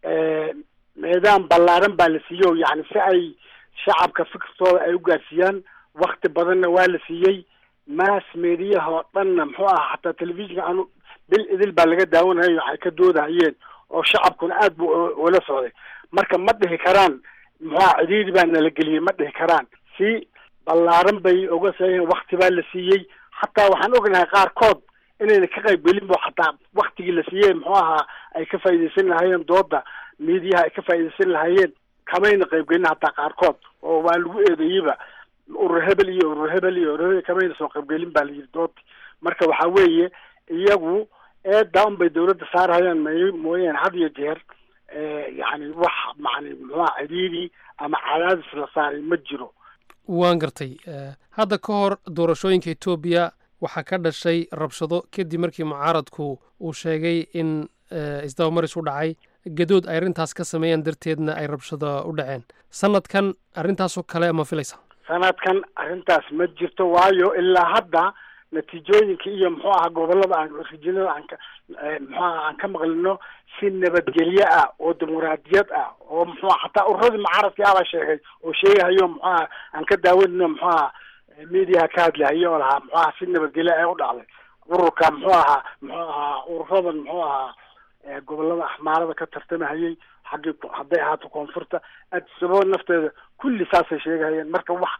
meedaan ballaaran baa la siiyey o yani si ay shacabka fikirtooda ay u gaarsiiyaan wakti badanna waa la siiyey mass mediyaha oo dhanna muxuu aha xataa telefishinka anu bil idil baa laga daawanayo waxay ka doodahayeen oo shacabkuna aad bu ula socday marka ma dhihi karaan muxuaha cidhiiri baa nala geliyey ma dhihi karaan si ballaaran bay oga saayeen wakti baa la siiyey xataa waxaan ognahay qaarkood inayna ka qayb gelin bo xataa waktigii la siiyey muxuu ahaa ay ka faa'iidaysan lahaayeen dooda miidiyaha ay ka faa'iidaysan lahaayeen kamayna qayb gelin hataa qaarkood oo waa lagu eedeeyeyba urur hebel iyo urur hebel iyo urur hebel kamayna soo qaybgelin baa la yidhi doodti marka waxaa weeye iyagu eedaa un bay dawladda saarhayaan may mooyaane had iyo jeer yani wax macni muxuaha cidhiiri ama cadaadis la saaray ma jiro waan gartay hadda ka hor doorashooyinka etoobiya waxaa ka dhashay rabshado kadib markii mucaaradku uu sheegay in isdabamaris u dhacay gadood ay arrintaas ka sameeyaan darteedna ay rabshado u dhaceen sanadkan arrintaasoo kale ma filaysa sanadkan arrintaas ma jirto waayo ilaa hadda natiijooyinka iyo muxuu aha gobolada aan rijinada aan ka muxuu aha aan ka maqlino si nabadgelyo ah oo dimuqraadiyad ah oo muxuu aha xataa ururadii mucaaradkii abaa sheegay oo sheegahayo muxuu aha aan ka daawanino muxuu aha mediaha ka hadlahayo oo lahaa muxuu aha si nabadgelyo ay u dhacday ururka muxuu ahaa muxuu ahaa ururadan muxuu ahaa gobolada axmaarada ka tartamahayay xaggii hadday ahaato koonfurta adsabo nafteeda kulli saasay sheegahayeen marka wax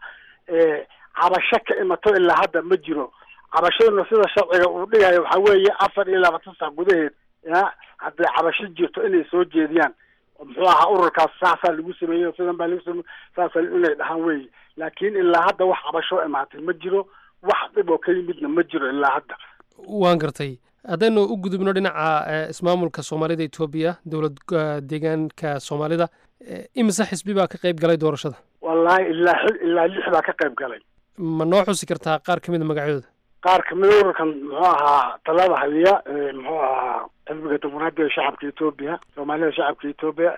cabasho ka imato ilaa hadda ma jiro cabashaduna sida sharciga uu dhigayo waxaa weeye afar iyo labaatan sac gudaheed ya hadday cabasho jirto inay soo jeediyaan muxuu ahaa ururkaas saasaa lagu sameeyey sidan baa lagu sameeyey saasa inay dhahaan weeye laakiin ilaa hadda wax cabasho imaatay ma jiro wax dhib oo ka yimidna ma jiro ilaa hadda waan gartay haddaynu u gudubno dhinaca ismaamulka soomaalida etoobiya dowlad deegaanka soomaalida imise xisbi baa ka qayb galay doorashada wallaahi ilaa ilaa lix baa ka qayb galay ma noo xusi kartaa qaar ka mid a magacyadooda qaar kamida ururkan muxuu ahaa talada hadiya muxuu ahaa xisbiga dimuqraadiga shacabka etoobiya soomaalida shacabka etoobiya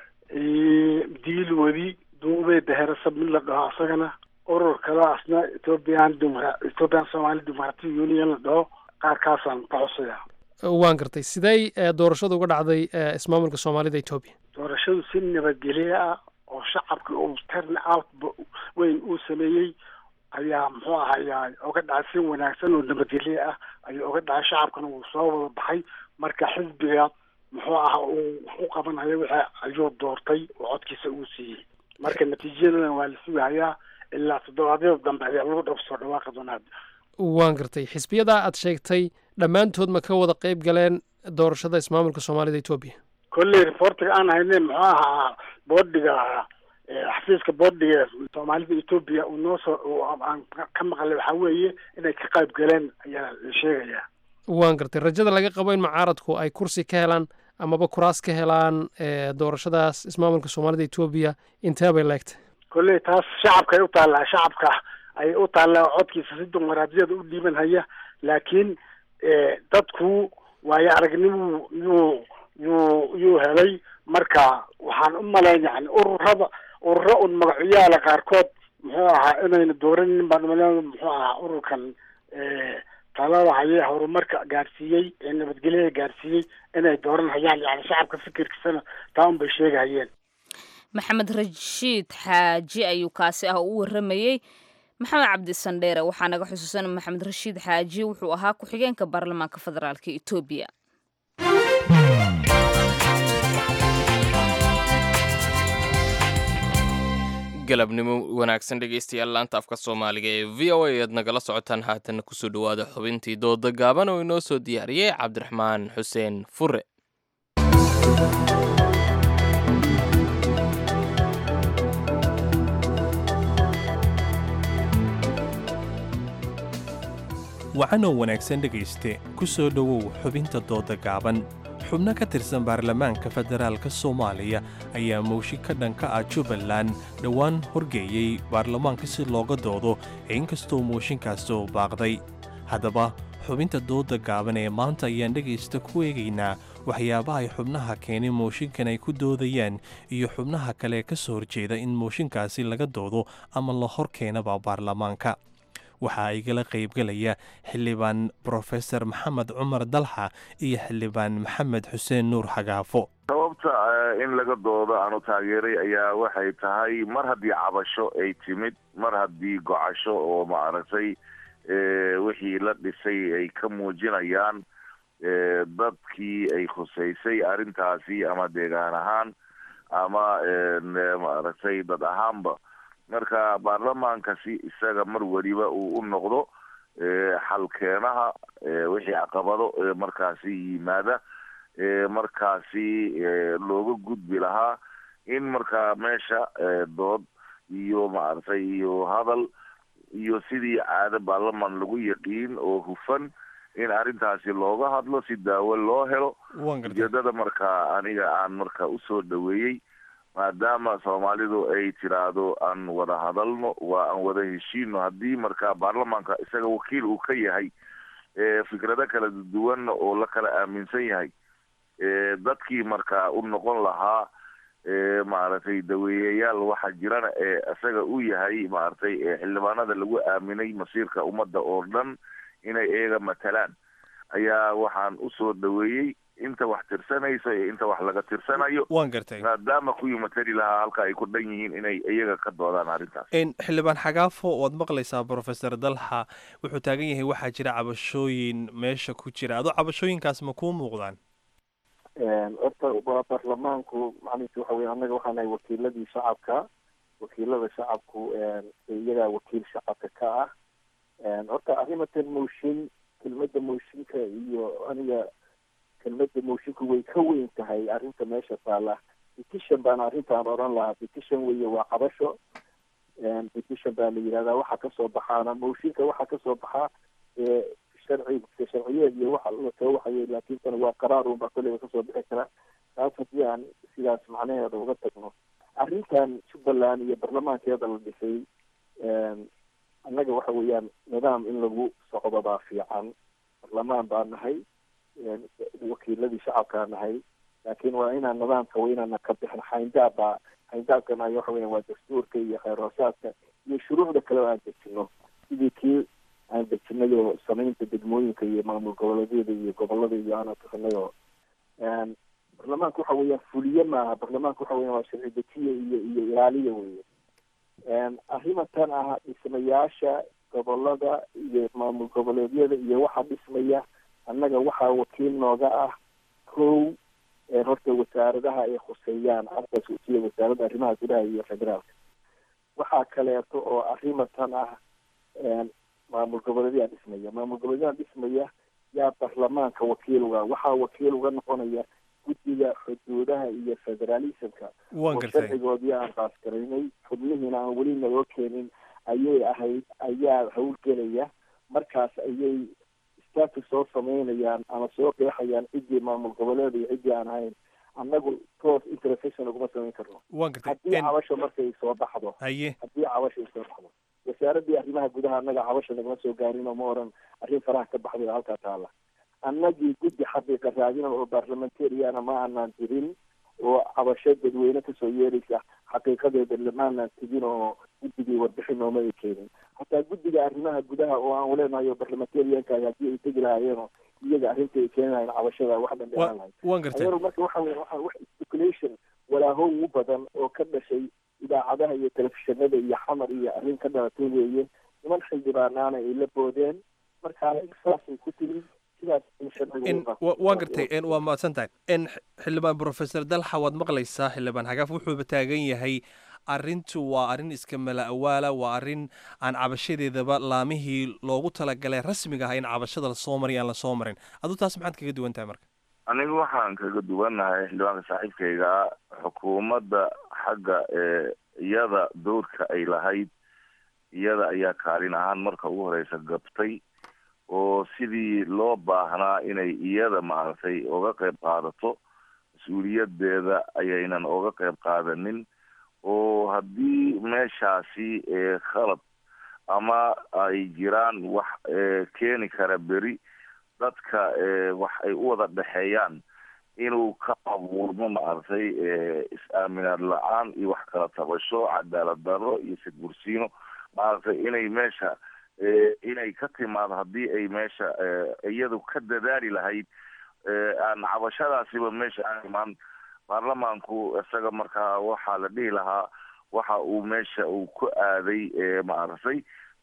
diil wedi duube daherasab mid la dhaho isagana urur kale asna ethoopian ethoopian somali democratic union la dhaho qaarkaasaan ka xusaya waan gartay sidey doorashadu uga dhacday ismaamulka soomaalida etoobiya doorashadu si nabadgelye ah oo shacabka uu turn out weyn uu sameeyey ayaa muxuu aha ayaa uga dhacay si wanaagsan oo nabadgelye ah ayaa uga dhacay shacabkana wuu soo wada baxay marka xisbiga muxuu aha uu wax u qabanayo wixii ayuu doortay oo codkiisa uu siiyey marka natiijadan waa la sugahayaa ilaa toddobaadyada dambe ayaa lagu dhab soo dhawaaqi doonaa waan gartay xisbiyadaa aad sheegtay dhammaantood ma ka wada qayb galeen doorashada ismaamulka soomaalida etoobiya kolley reportiga aan hayne muxuu ahaa boodhiga xafiiska boodhiga soomaalida etoobiya uu noo soo aan ka maqlay waxaa weeye inay ka qayb galeen ayaa la sheegayaa waan gartay rajada laga qabo in mucaaradku ay kursi ka helaan amaba kuraas ka helaan doorashadaas ismaamulka soomaalida etoobiya intee bay leegtay kolley taas shacabka ay u taallaa shacabka ay u taallaa codkiisa si dimuqraadiyada u dhiiban haya laakiin dadku waayo aragnimuu yuu yuu yuu helay marka waxaan u malayn yani ururada ururo un magacoyaala qaarkood muxuu ahaa inayna dooranin baan umalayn muxuu ahaa ururkan talada hayee horumarka gaarsiiyey ee nabadgelyada gaarsiiyey inay dooran hayaan yani shacabka fikirkiisana taa un bay sheegahayeen maxamed rashiid xaaji ayuu kaasi ah u waramayey maxamed cabdi sandheere waxaa naga xusuusan maxamed rashiid xaaji wuxuu ahaa ku-xigeenka baarlamaanka federaalk etoobiya galabnimo wanaagsan dhegaystayaal laanta afka soomaaliga ee v o a aad nagala socotaan haatanna kusoo dhowaada xubintii dooda gaaban oo inoo soo diyaariyey cabdiraxmaan xuseen fure wacanoo wanaagsan dhegayste ku soo dhowow xubinta dooda gaaban xubno ka tirsan baarlamaanka federaalka soomaaliya ayaa mowshi ka dhanka ah jubbaland dhowaan horgeeyey baarlamaanka si looga doodo inkastoo mooshinkaasi uu baaqday haddaba xubinta dooda gaaban ee maanta ayaan dhegaysta ku eegaynaa waxyaabaha ay xubnaha keenay mooshinkan ay ku doodayaan iyo xubnaha kale ka soo horjeeda in mooshinkaasi laga doodo ama la hor keenaba baarlamaanka waxaa igala qaybgelaya xildhibaan brofesor maxamed cumar dalxa iyo xildhibaan maxamed xuseen nuur xagaafo sababta in laga doodo aanu taageeray ayaa waxay tahay mar haddii cabasho ay timid mar haddii gocasho oo maaragtay wixii la dhisay ay ka muujinayaan dadkii ay khusaysay arrintaasi ama deegaan ahaan ama maaragtay dad ahaanba marka baarlamaankasi isaga mar weliba uu u noqdo xalkeenaha wixii caqabado markaasi yimaada markaasi looga gudbi lahaa in markaa meesha dood iyo maaragtay iyo hadal iyo sidii caado baarlamaan lagu yaqiin oo hufan in arrintaasi looga hadlo si daawo loo helo ujeedada markaa aniga aan marka usoo dhaweeyey maadaama soomaalidu ay tiraahdo aan wada hadalno waa aan wada heshiino haddii markaa baarlamaanka isaga wakiil uu ka yahay fikrado kala duwanna oo la kala aaminsan yahay dadkii markaa u noqon lahaa maaragtay daweeyayaal waxa jirana ee isaga u yahay maaragtay xildhibaanada lagu aaminay masiirka ummadda oo dhan inay iyaga matalaan ayaa waxaan usoo dhaweeyey inta wax tirsanayso iyo inta wax laga tirsanayo waan gartay maadaama kuwii matali lahaa halka ay ku dhan yihiin inay iyaga ka doodaan arrintaas xildhibaan xagaafo waad maqlaysaa brofesor dalxa wuxuu taagan yahay waxaa jira cabashooyin meesha ku jira adoo cabashooyinkaas ma kuu muuqdaan horta waa baarlamaanku macnihiisa waxa weye annaga waxaan nahay wakiiladii shacabka wakiilada shacabku iyagaa wakiil shacabka ka ah horta arrimatan mooshin kelmadda mooshinka iyo aniga kelmadda moshinku way ka weyn tahay arrinta meesha taala petition baan arrintaan odhan lahaa petition weye waa cabasho petition baa la yidhahdaa waxa kasoo baxaana mooshinka waxa kasoo baxaa sharci sharciyeed iyo waxa lasoo waxayay laakiin tan waa qaraar unbaa kolleyba kasoo bixi kara taas haddii aan sidaas macnaheeda uga tagno arrintan jubbaland iyo baarlamaankeeda la dhisay annaga waxa weeyaan nidaam in lagu socdo baa fiican baarlamaan baa nahay wakiiladii shacabkaa nahay laakiin waa inaan nidaamka waa inaana ka bixin xayndaab baa xayndaabkana waxa weya waa dastuurka iyo kheyr hoosaadka iyo shuruucda kale oo aan dejino sidii kii aan dejinay oo samaynta degmooyinka iyo maamul goboleedyada iyo gobolada iyo aan bixinay oo baarlamaanka waxa weeyaan fuliye maaha baarlamaanka waxa weya waa sharci dejiye iyo iyo ilaaliya weye arrimatan ah dhismayaasha gobolada iyo maamul goboleedyada iyo waxa dhismaya annaga waxaa wakiil nooga ah kow horta wasaaradaha ay khuseeyaan arkaas sida wasaaradda arrimaha gudaha iyo federaalka waxaa kaleeto oo arrimatan ah maamul goboleedyaa dhismaya maamul goboleedyaha dhismaya yaa baarlamaanka wakiil uga waxaa wakiil uga noqonaya guddiga xuduudaha iyo federalismka oo sharcigoodii aan qaasgaraynay xubnihiina aan weli naloo keenin ayay ahayd ayaa howlgelaya markaas ayay status soo samaynayaan ama soo qeexayaan ciddii maamul goboleed iyo ciddii aan ahayn annagu toos interfection uguma samayn karno haddii cabasho markay soo baxdo haye haddii cabasho ay soo baxdo wasaaradii arrimaha gudaha annaga cabasho nagama soo gaarin oo ma oran arrin faraha ka baxday oo halkaa taala annagii guddi xaqiiqa raadina oo barlamentariana ma aanaan jirin oo cabasho dadweyne kasoo yeeraysa xaqiiqadeeda lamaanaan tegin oo guddigii warbixin nooma ay keenin hataa guddiga arrimaha gudaha oo aan uleenahay oo barlamentarianka haddii ay tegi lahaayeenoo iyaga arrinta ay keeni lahayn cabashada wax dhan dheeraan lahayd waan gartay adeer marka waxa weye waxa wax speculation walaahow u badan oo ka dhashay idaacadaha iyo telefishinada iyo xamar iyo arrin ka dhalatay weeye niman xildhibaanaana ay la boodeen marka saasay ku timi waan gartay waa mahadsan tahay xildhibaan brofesor dalxa waad maqlaysaa xildhibaan xagaaf wuxuuba taagan yahay arrintu waa arrin iska mala awaala waa arrin aan cabashadeedaba laamihii loogu talagalay rasmiga ah in cabashada lasoo mariy aan lasoo marin aduu taas maxaad kaga duwan tahay marka anigu waxaan kaga duwannahay xildhibaanka saaxiibkayga xukuumadda xagga ee iyada dowrka ay lahayd iyada ayaa kaalin ahaan marka ugu horeysa gabtay oo sidii loo baahnaa inay iyada maaragtay oga qayb qaadato mas-uuliyadeeda ayaynan oga qayb qaadanin oo haddii meeshaasi khalad ama ay jiraan wax keeni kara beri dadka wax ay u wada dhexeeyaan inuu ka abuurmo maaragtay is-aaminaad la-aan iyo wax kala tabasho cadaalad darro iyo sidbursiino maaragtay inay meesha inay ka timaado haddii ay meesha iyadu ka dadaali lahayd aan cabashadaasiba meesha aan imaan baarlamaanku isaga markaa waxaa la dhihi lahaa waxa uu meesha uu ku aaday maaragtay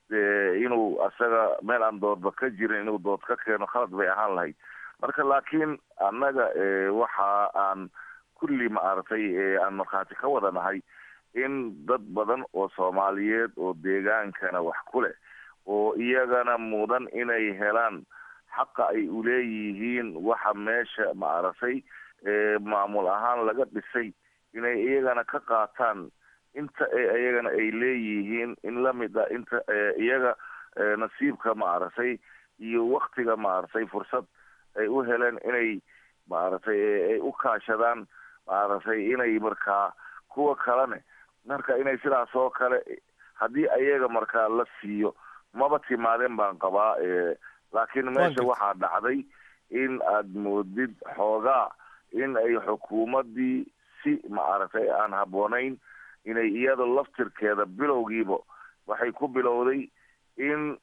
inuu isaga meel aan doodba ka jirin inuu dood ka keeno khalad bay ahaan lahayd marka laakiin annaga waxa aan kulli maaragtay aan markhaati ka wada nahay in dad badan oo soomaaliyeed oo deegaankana wax ku leh oo iyagana mudan inay helaan xaqa ay uleeyihiin waxa meesha maaragtay maamul ahaan laga dhisay inay iyagana ka qaataan inta iyagana ay leeyihiin in lamid a inta iyaga nasiibka maaragtay iyo waktiga maaragtay fursad ay u heleen inay maaragtay ay u kaashadaan maaragtay inay markaa kuwa kalene marka inay sidaas oo kale haddii ayaga markaa la siiyo maba timaadeen baan qabaa laakiin meesha waxaa dhacday in aad moodid xoogaa in ay xukuumaddii si maaragtay aan habboonayn inay iyada laftirkeeda bilowgiiba waxay ku bilowday in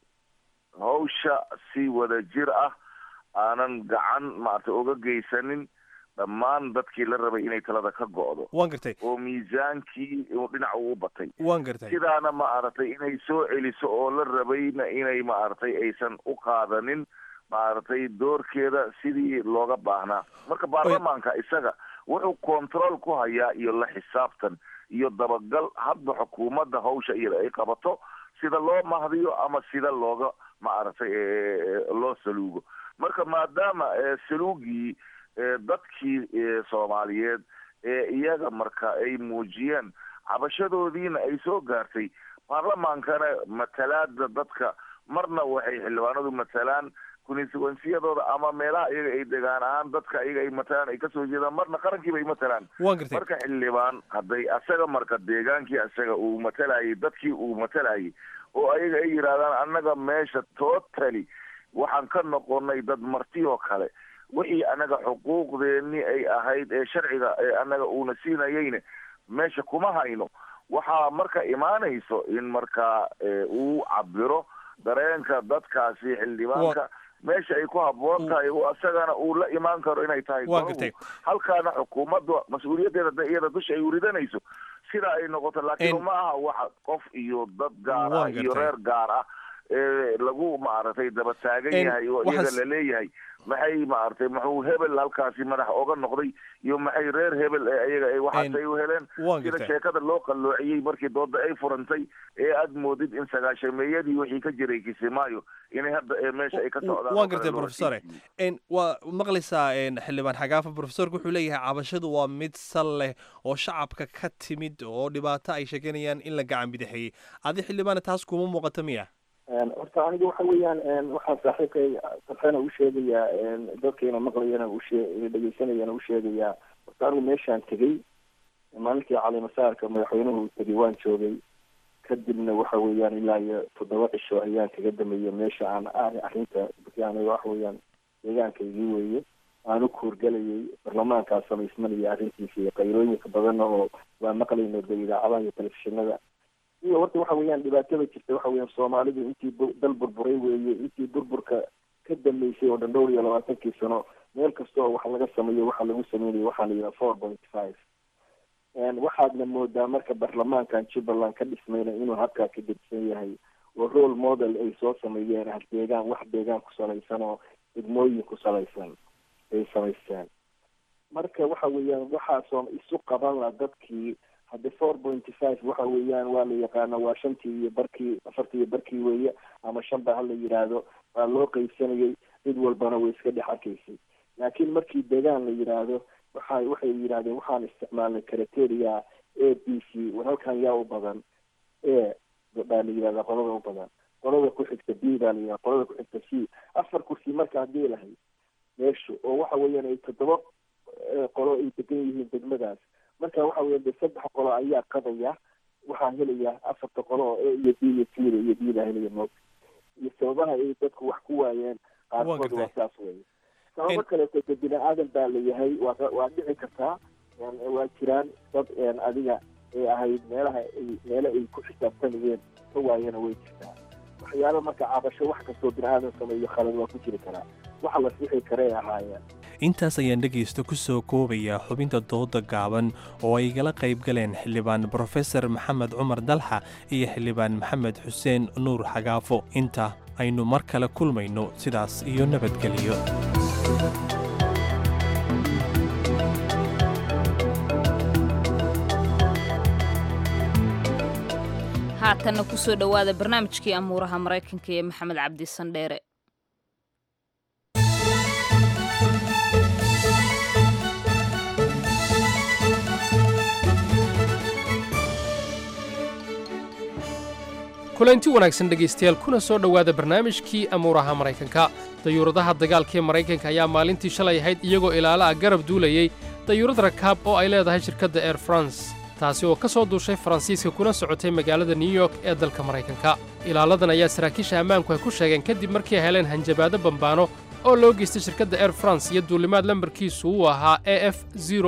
hawsha si wada jir ah aanan gacan maaragtay uga geysanin dhammaan dadkii la rabay inay talada ka go'do waan gartay oo miisaankii dhinac uu batay waan gartay sidaana maaragtay inay soo celiso oo la rabayna inay maaragtay aysan u qaadanin maaragtay doorkeeda sidii looga baahnaa marka baarlamaanka isaga wuxuu control ku hayaa iyo la xisaabtan iyo dabagal hadba xukuumadda hawsha iyada ay qabato sida loo mahdiyo ama sida looga maaragtay loo saluugo marka maadaama saluugii dadkii soomaaliyeed ee iyaga marka ay muujiyeen cabashadoodiina ay soo gaartay baarlamaankana matalaada dadka marna waxay xildhibaanadu matalaan constituensiyadooda ama meelaha iyaga ay degaan ahaan dadka iyaga ay matalaan ay kasoo jeedaan marna qarankiiba ay matalaan marka xildhibaan hadday asaga marka deegaankii asaga uu matalayay dadkii uu matalayay oo ayaga ay yidhahdaan annaga meesha totally waxaan ka noqonay dad marti oo kale wixii annaga xuquuqdeeni ay ahayd ee sharciga ee annaga uuna siinayeyne meesha kuma hayno waxaa marka imaanayso in markaa uu cabiro dareenka dadkaasi xildhibaanka meesha ay ku habboon tahay isagana uu la imaan karo inay tahay halkaana xukuumadda mas-uuliyaddeeda da iyada dusha ay uridanayso sida ay noqoto laakiin ma aha waxa qof iyo dad gaar ah iyo reer gaar ah ee lagu maaragtay daba taagan yahay oo iyaga la leeyahay maxay maaragtay muxuu hebel halkaasi madax oga noqday iyo maxay reer hebel ee ayaga ay waxaasay u heleen sida sheekada loo qalloociyey markii dooda ay furantay ee aad moodid in sagaashameeyadii wixii ka jiray kisimaayo inay hadda meesha ay ka socdaan waan gartay professore waa maqlaysaa xildhibaan xagaafa professorka wuxuu leeyahay cabashadu waa mid sal leh oo shacabka ka timid oo dhibaato ay sheeganayaan in la gacan bidixeeyey adi xildhibaane taas kuma muuqato miya horta aniga waxa weeyaan waxaan saaxiibkay sarxena u sheegayaa dadkayna maqlayana ushee dhegeysanayana u sheegayaa horta anigu meeshaan tegey maalintii calimasaarka madaxweynuhu tegey waan joogay kadibna waxa weeyaan ilaa iyo toddoba cisho ayaan kaga dameeyey meesha aan arrinta aniga waxa weeyaan deegaankaygii weeye aan u kuurgalayay barlamaankaa samaysmanaya arrintiisa iyo qayrooyinka badanna oo waa maqlayno de idaacadaha iyo telefishinada iyo horta waxa weeyaan dhibaatada jirta waxa weeyaan soomaalidu intii dal burburay weeye intii burburka ka dambeysay oo dhan dhowr iyo labaatankii sano meel kasta oo wax laga sameeyo waxa lagu sameynaya waxaa la yidhaha four point five waxaadna moodaa marka baarlamaankan jubbaland ka dhismayna inuu habkaa ka gedsan yahay oo role model ay soo sameeyeen ah deegaan wax deegaan ku salaysan oo degmooyin ku salaysan ay samaysteen marka waxa weeyaan waxaasoo isu qaban la dadkii hadde four pointy five waxa weeyaan waa la yaqaana waa shantii iyo barkii afartii iyo barkii weeye ama shan ba hala yidhaahdo waa loo qeybsanayay cid walbana way iska dhex arkaysay laakiin markii deegaan la yidhaahdo waxa waxay yidhahdeen waxaan isticmaalnay criteria a b c war halkan yaa u badan a baa la yidhahdaa qolada u badan qolada ku xigta b baa la yidhahda qolada ku xigta c afar kursi marka haddii lahayd meeshu oo waxa weeyaan ay toddoba qolo ay degan yihiin degmadaas marka waxa weya de saddex qolo ayaa qadaya waxaa helaya afarta qolo oo a iyo b iyo c iyo d baa helaya moogta iyo sababaha ay dadku wax ku waayeen qaarkood waa saas weye sababo kaleeto de bini aadan baa layahay waa waa dhici kartaa waa jiraan dad adiga ay ahayd meelaha ay meele ay ku xisaabtanayeen ka waayana way jirtaa waxyaalo marka cabasho wax kastoo bini aadan sameeyo khalad waa ku jiri karaa waxa la sixi karay ahaayeen intaas ayaan dhegaysta ku soo koobayaa xubinta dooda gaaban oo ay igala qayb galeen xildhibaan brofesor maxamed cumar dalxa iyo xildhibaan maxamed xuseen nuur xagaafo inta aynu mar kale kulmayno sidaas iyo nabadgelyo haatanna kusoo dhowaada barnaamijkii amuuraha maraykanka ee maxamed cabdi sandheere kulanti wanaagsan dhegaystayaal kuna soo dhowaada barnaamijkii amuuraha maraykanka dayuuradaha dagaalka ee maraykanka ayaa maalintii shalay ahayd iyagoo ilaala ah garab duulayey dayuurad rakaab oo ay leedahay shirkadda air france taasi oo ka soo duushay faransiiska kuna socotay magaalada new york ee dalka maraykanka ilaaladan ayaa saraakiisha ammaanku ay ku sheegeen kadib markii ay heleen hanjabaado bambaano oo loo geystay shirkadda air france iyo duulimaad lambarkiisu uu ahaa e f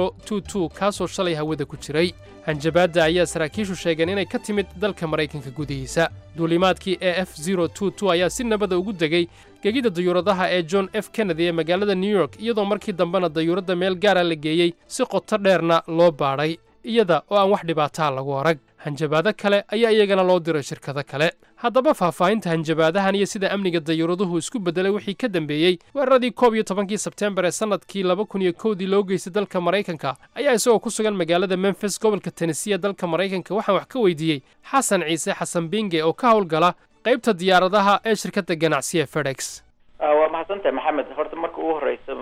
kaasoo shalay hawada ku jiray hanjabaadda ayaa saraakiishu sheegeen inay ka timid dalka maraykanka gudihiisa duulimaadkii e f ayaa si nabada ugu degay gegida dayuuradaha ee john f kennedy ee magaalada new york iyadoo markii dambena dayuuradda meel gaara la geeyey si qoto dheerna loo baadhay iyada oo aan wax dhibaataa lagu arag hanjabaado kale ayaa iyagana loo diray shirkado kale haddaba faahfaahinta hanjabaadahan iyo sida amniga dayuuraduhu isku beddelay wixii ka dambeeyey weeraradii koob iyo tobankii sebteembar ee sannadkii laba kun iyo kowdii loo geystay dalka maraykanka ayaa isagoo ku sugan magaalada memfis gobolka tennesee ee dalka maraykanka waxaan wax ka weydiiyey xasan ciise xasan binge oo ka howlgala qaybta diyaaradaha ee shirkadda ganacsiga fedex waa mahadsantahay maxamed horta marka ugu horeysa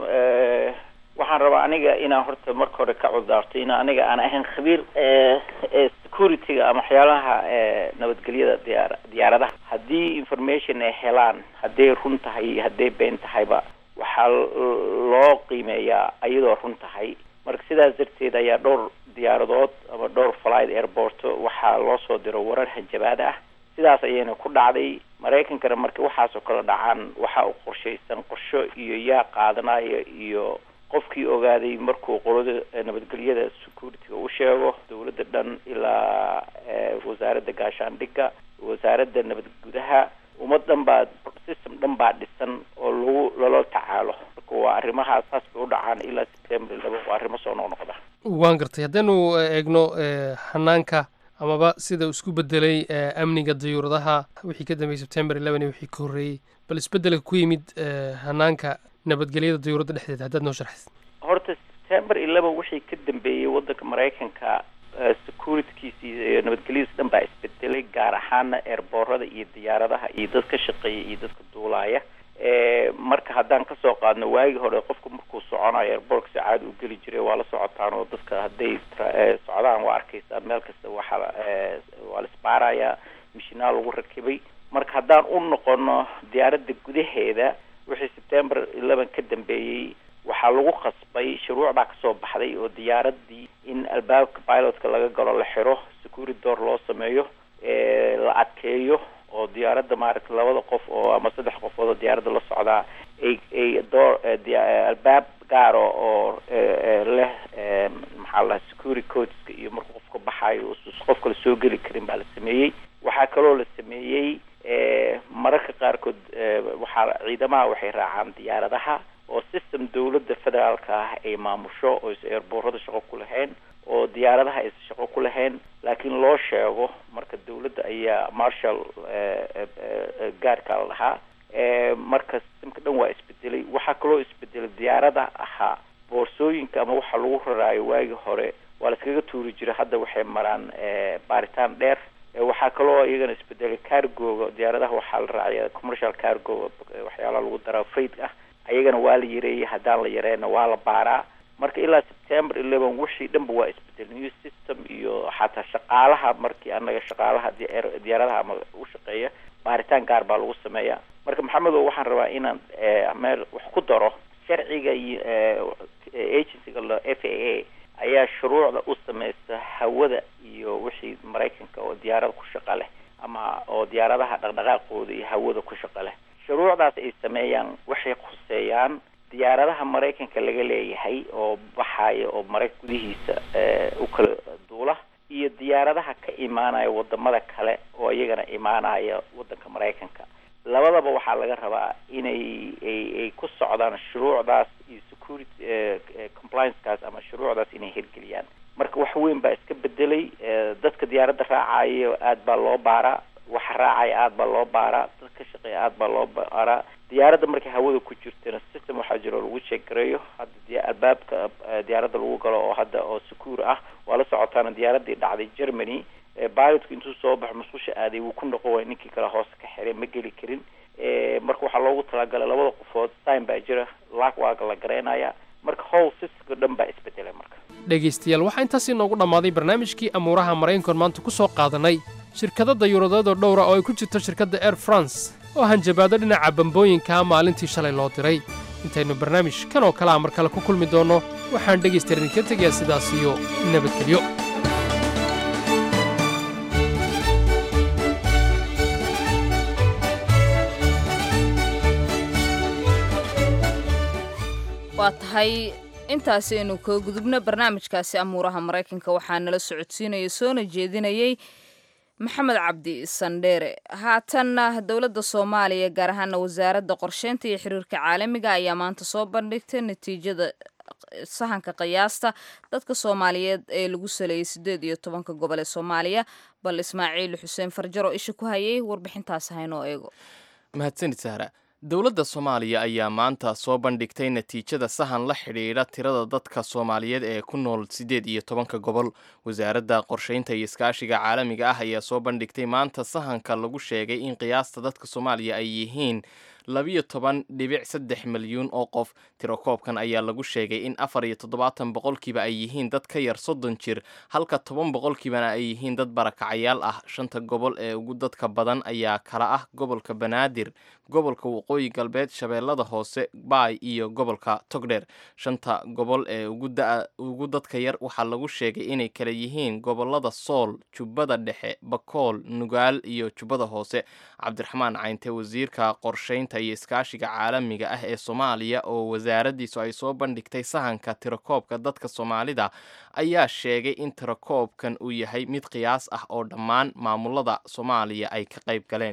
waxaan rabaa aniga inaan horta marka hore ka cudaarto in aniga aan ahayn khabiir security-ga ama waxyaalaha nabadgelyada diyaar diyaaradaha haddii information ay helaan hadday run tahay hadday been tahayba waxaa loo qiimeeyaa iyadoo run tahay marka sidaas darteed ayaa dhowr diyaaradood ama dhowr flight airport waxaa loo soo diro warar hanjabaad ah sidaas ayayna ku dhacday maraykankana marka waxaasoo kale dhacaan waxa uu qorshaysan qorsho iyo yaa qaadanaya iyo qofkii ogaaday markuu qolada nabadgelyada security-ga u sheego dowladda dhan ilaa wasaaradda gaashaandhigga wasaaradda nabad gudaha ummad dhan baa system dhan baa dhisan oo lagu lala tacaalo marka waa arrimahaas saas bay u dhacaan ilaa september laba waa arrimo soo noqnoqda waan gartay haddaynu eegno hanaanka amaba sida uu isku bedelay amniga dayuuradaha wixii ka dambeeyey september eleven iyo wixii ka horreeyey bal isbeddelka ku yimid hanaanka nabadgelyada dayuuradda dhexdeeda haddaad noo sharxid horta september eleven wixii ka dambeeyey waddanka maraykanka securitykiisa iyo nabadgelyadiisa dhan baa isbedelay gaar ahaana eerboorada iyo diyaaradaha iyo dad ka shaqeeya iyo dadka duulaaya marka haddaan kasoo qaadno waagii hore qofku markuu soconayo airbortka si caadi u geli jiray waa la socotaan oo dadka hadday socdaan waa arkeysaa meel kasta waxaa waa la isbaarayaa mishinaal lagu rakibay marka haddaan u noqono diyaaradda gudaheeda wixii september eleven ka dambeeyey waxaa lagu khasbay shuruuc baa kasoo baxday oo diyaaradii in albaabka pilotka laga galo la xiro security door loo sameeyo la adkeeyo oo diyaaradda maaragtay labada qof oo ama saddex qofood oo diyaaradda la socdaa ay ay door albaab gaaro oo leh maxaa la security codeska iyo markuu qofka baxaayo qof kale soo geli karin baa la sameeyey waxaa kaloo la sameeyey mararka qaarkood waxaa ciidamaha waxay raacaan diyaaradaha oo system dawladda federaalka ah ay maamusho oo is eerboorada shaqo ku lahayn oo diyaaradaha aysan shaqo ku lahayn laakiin loo sheego marka dawladda ayaa marshal gaarka la dhahaa marka systemka dhan waa isbedelay waxaa kaloo isbedelay diyaarada ahaa boorsooyinka ama waxa lagu raraayo waagii hore waa la iskaga tuuri jiray hadda waxay maraan baaritaan dheer waxaa kaloo iyagana isbedelay cargoga diyaaradaha waxaa la raacaya commercial cargo waxyaalaha lagu daraa freight ah ayagana waa la yareeyey haddaan la yareyna waa la baaraa marka ilaa september eleven wixii dhanba waa isbedel new system iyo xataa shaqaalaha markii anaga shaqaalaha diyaaradaha ama u shaqeeya baaritaan gaar baa lagu sameeyaa marka maxamedo waxaan rabaa inaan meel wax ku daro sharciga iyo agencyga la f a a ayaa shuruucda u sameysta hawada iyo wixii maraykanka oo diyaarada ku shaqa leh ama oo diyaaradaha dhaqdhaqaaqooda iyo hawada ku shaqa leh shuruucdaas ay sameeyaan waxay diyaaradaha maraykanka laga leeyahay oo baxaya oo maraykan gudihiisa u kala duula iyo diyaaradaha ka imaanaya wadamada kale oo iyagana imaanaya wadanka maraykanka labadaba waxaa laga rabaa inay ay ku socdaan shuruucdaas iyo security compliancekaas ama shuruucdaas inay hirgeliyaan marka wax weyn baa iska bedelay dadka diyaaradda raacayo aad baa loo baaraa waxa raacaya aad baa loo baaraa dad ka shaqeeya aad baa loo baaraa diyaaradda markay hawada ku jirtana system waxaa jiro lagu sheegareeyo hadda albaabka diyaaradda lagu galo oo hadda oo secure ah waa la socotaana diyaaraddii dhacday germany pilotku intuu soo baxo musqusha aaday wuu ku noqon waay ninkii kale hoose ka xiray ma geli karin marka waxaa loogu talagalay labada qofood time baa jira laag waaga la garaynaya marka howl systemka dhan baa isbedelay marka dhegaystayaal waxaa intaas inoogu dhammaaday barnaamijkii amuuraha maraykankoon maanta ku soo qaadanay shirkado dayuuradeedoo dhowra oo ay ku jirto shirkadda air france oo hanjabaado dhinaca bambooyinkaa maalintii shalay loo diray intaynu barnaamij kan oo kale a mar kale ku kulmi doonno waxaan dhegaystayaal idinka tegayaa sidaas iyo nabadgelyo waa tahay intaasi aynu kaga gudubno barnaamijkaasi amuuraha maraykanka waxaa nala socodsiinaya soona jeedinayay maxamed cabdi sandheere haatanna dowladda soomaaliya gaar ahaana wasaaradda qorsheynta iyo xiriirka caalamiga ayaa maanta soo bandhigtay natiijada sahanka qiyaasta dadka soomaaliyeed ee lagu saleeyay siddeed iyo tobanka gobol ee soomaaliya bal ismaaciil xuseen farjaro isha ku hayay warbixintaas haynoo eego mahadsanid sahra dowladda soomaaliya ayaa maanta soo bandhigtay natiijada sahan la xidhiidha tirada dadka soomaaliyeed ee ku nool siddeed iyo tobanka gobol wasaaradda qorsheynta iyo iskaashiga caalamiga ah ayaa soo bandhigtay maanta sahanka lagu sheegay in qiyaasta dadka soomaaliya ay yihiin labiyo toban dhibic saddex milyuun oo qof tirokoobkan ayaa lagu sheegay in afar iyo toddobaatan boqolkiiba ay yihiin dad ka yar soddon jir halka toban boqolkiibana ay yihiin dad barakacayaal ah shanta gobol ee ugu dadka badan ayaa kala ah gobolka banaadir gobolka waqooyi galbeed shabeellada hoose baay iyo gobolka togdheer shanta gobol ee ugu dadka yar waxaa lagu sheegay inay kala yihiin gobolada sool jubbada dhexe bakool nugaal iyo jubbada hoose cabdiraxmaan caynte wasiirka qorsheynta iyo iskaashiga caalamiga ah ee soomaaliya oo wasaaraddiisu ay soo bandhigtay sahanka tirakoobka dadka soomaalida ayaa sheegay in tirakoobkan uu yahay mid qiyaas ah oo dhammaan maamulada soomaaliya ay ka qayb galeen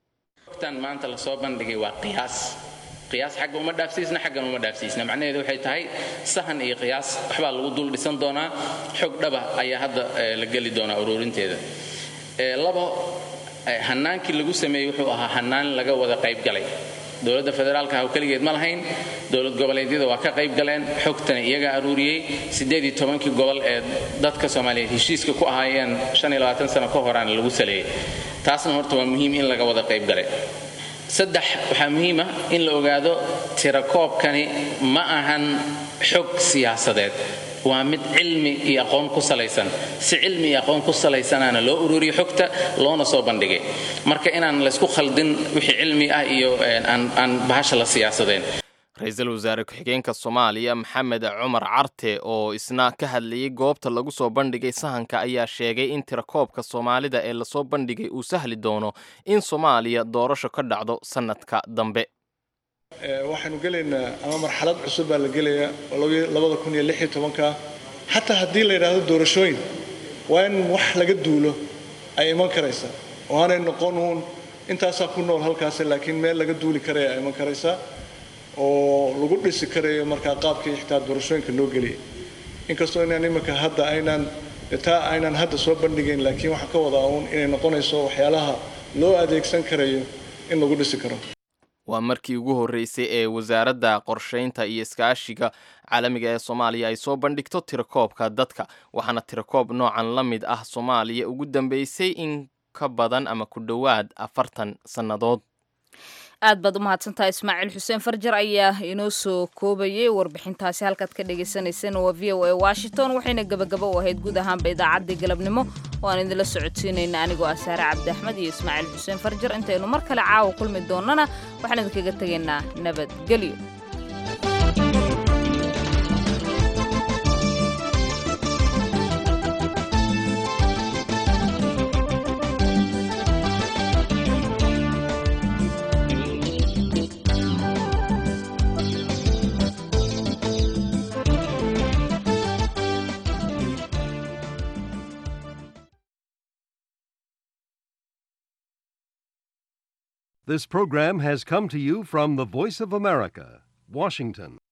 tan maanta lasoo bandhigay waa qiyaas qiyaas xagga uma dhaafsiisna xaggan uma dhaafsiisna macnaheedu waxay tahay sahan iyo qiyaas waxbaa lagu dul dhisan doonaa xog dhaba ayaa hadda la geli doonaa ururinteeda labo hanaankii lagu sameeyey wuxuu ahaa hanaan laga wada qayb galay dowladda federaalka ah keligeed ma lahayn dowlad goboleedyada waa ka qayb galeen xogtana iyagaa aruuriyey siddeed iyo tobankii gobol ee dadka soomaaliyeed heshiiska ku ahaayeen shan iyo labaatan sano ka horaana lagu saleeyey taasna horta waa muhiim in laga wada qayb galay saddex waxaa muhiima in la ogaado tirakoobkani ma ahan xog siyaasadeed waa mid cilmi iyo aqoon ku salaysan si cilmi iyo aqoon ku salaysanaana loo ururiyo xogta loona soo bandhigay marka inaan laysku khaldin wixii cilmi ah iyo aan bahasha la siyaasadeen ra-iisul wasaare ku-xigeenka soomaaliya maxamed cumar carte oo isna ka hadlayay goobta lagu soo bandhigay sahanka ayaa sheegay in tirakoobka soomaalida ee lasoo bandhigay uu sahli doono in soomaaliya doorasho ka dhacdo sannadka dambe waxaanu gelaynaa ama marxalad cusub baa la gelayaa oo labada kun iyo lix iyo tobanka xataa haddii la yidhaahdo doorashooyin waa in wax laga duulo ay iman karaysaa oo aanay noqon uun intaasaa ku nool halkaasi laakiin meel laga duuli karaya ay iman karaysaa oo lagu dhisi karayo markaa qaabkii xitaa doorashooyinka noo geliyay inkastoo inaan iminka hadda aynaan taa aynaan hadda soo bandhigayn laakiin waxaan ka wadaa uun inay noqonayso waxyaalaha loo adeegsan karayo in lagu dhisi karo waa markii ugu horreysay ee wasaaradda qorsheynta iyo iskaashiga caalamiga ee soomaaliya ay soo bandhigto tirakoobka dadka waxaana tirakoob noocan la mid ah soomaaliya ugu dambeysay in ka badan ama ku dhowaad afartan sannadood aad baad u mahadsantahay ismaaciil xuseen farjar ayaa inoo soo koobayay warbixintaasi halkaad ka dhagaysanayseen waa v o a washington waxayna gebagabo u ahayd guud ahaanba idaacaddii galabnimo oo aan idinla socodsiinayna anigoo ah saare cabdi axmed iyo ismaaciil xuseen farjar intaynu mar kale caawa kulmi doonnana waxaan idinkaga tegaynaa nabadgelyo This program has come to you from the Voice of America, Washington.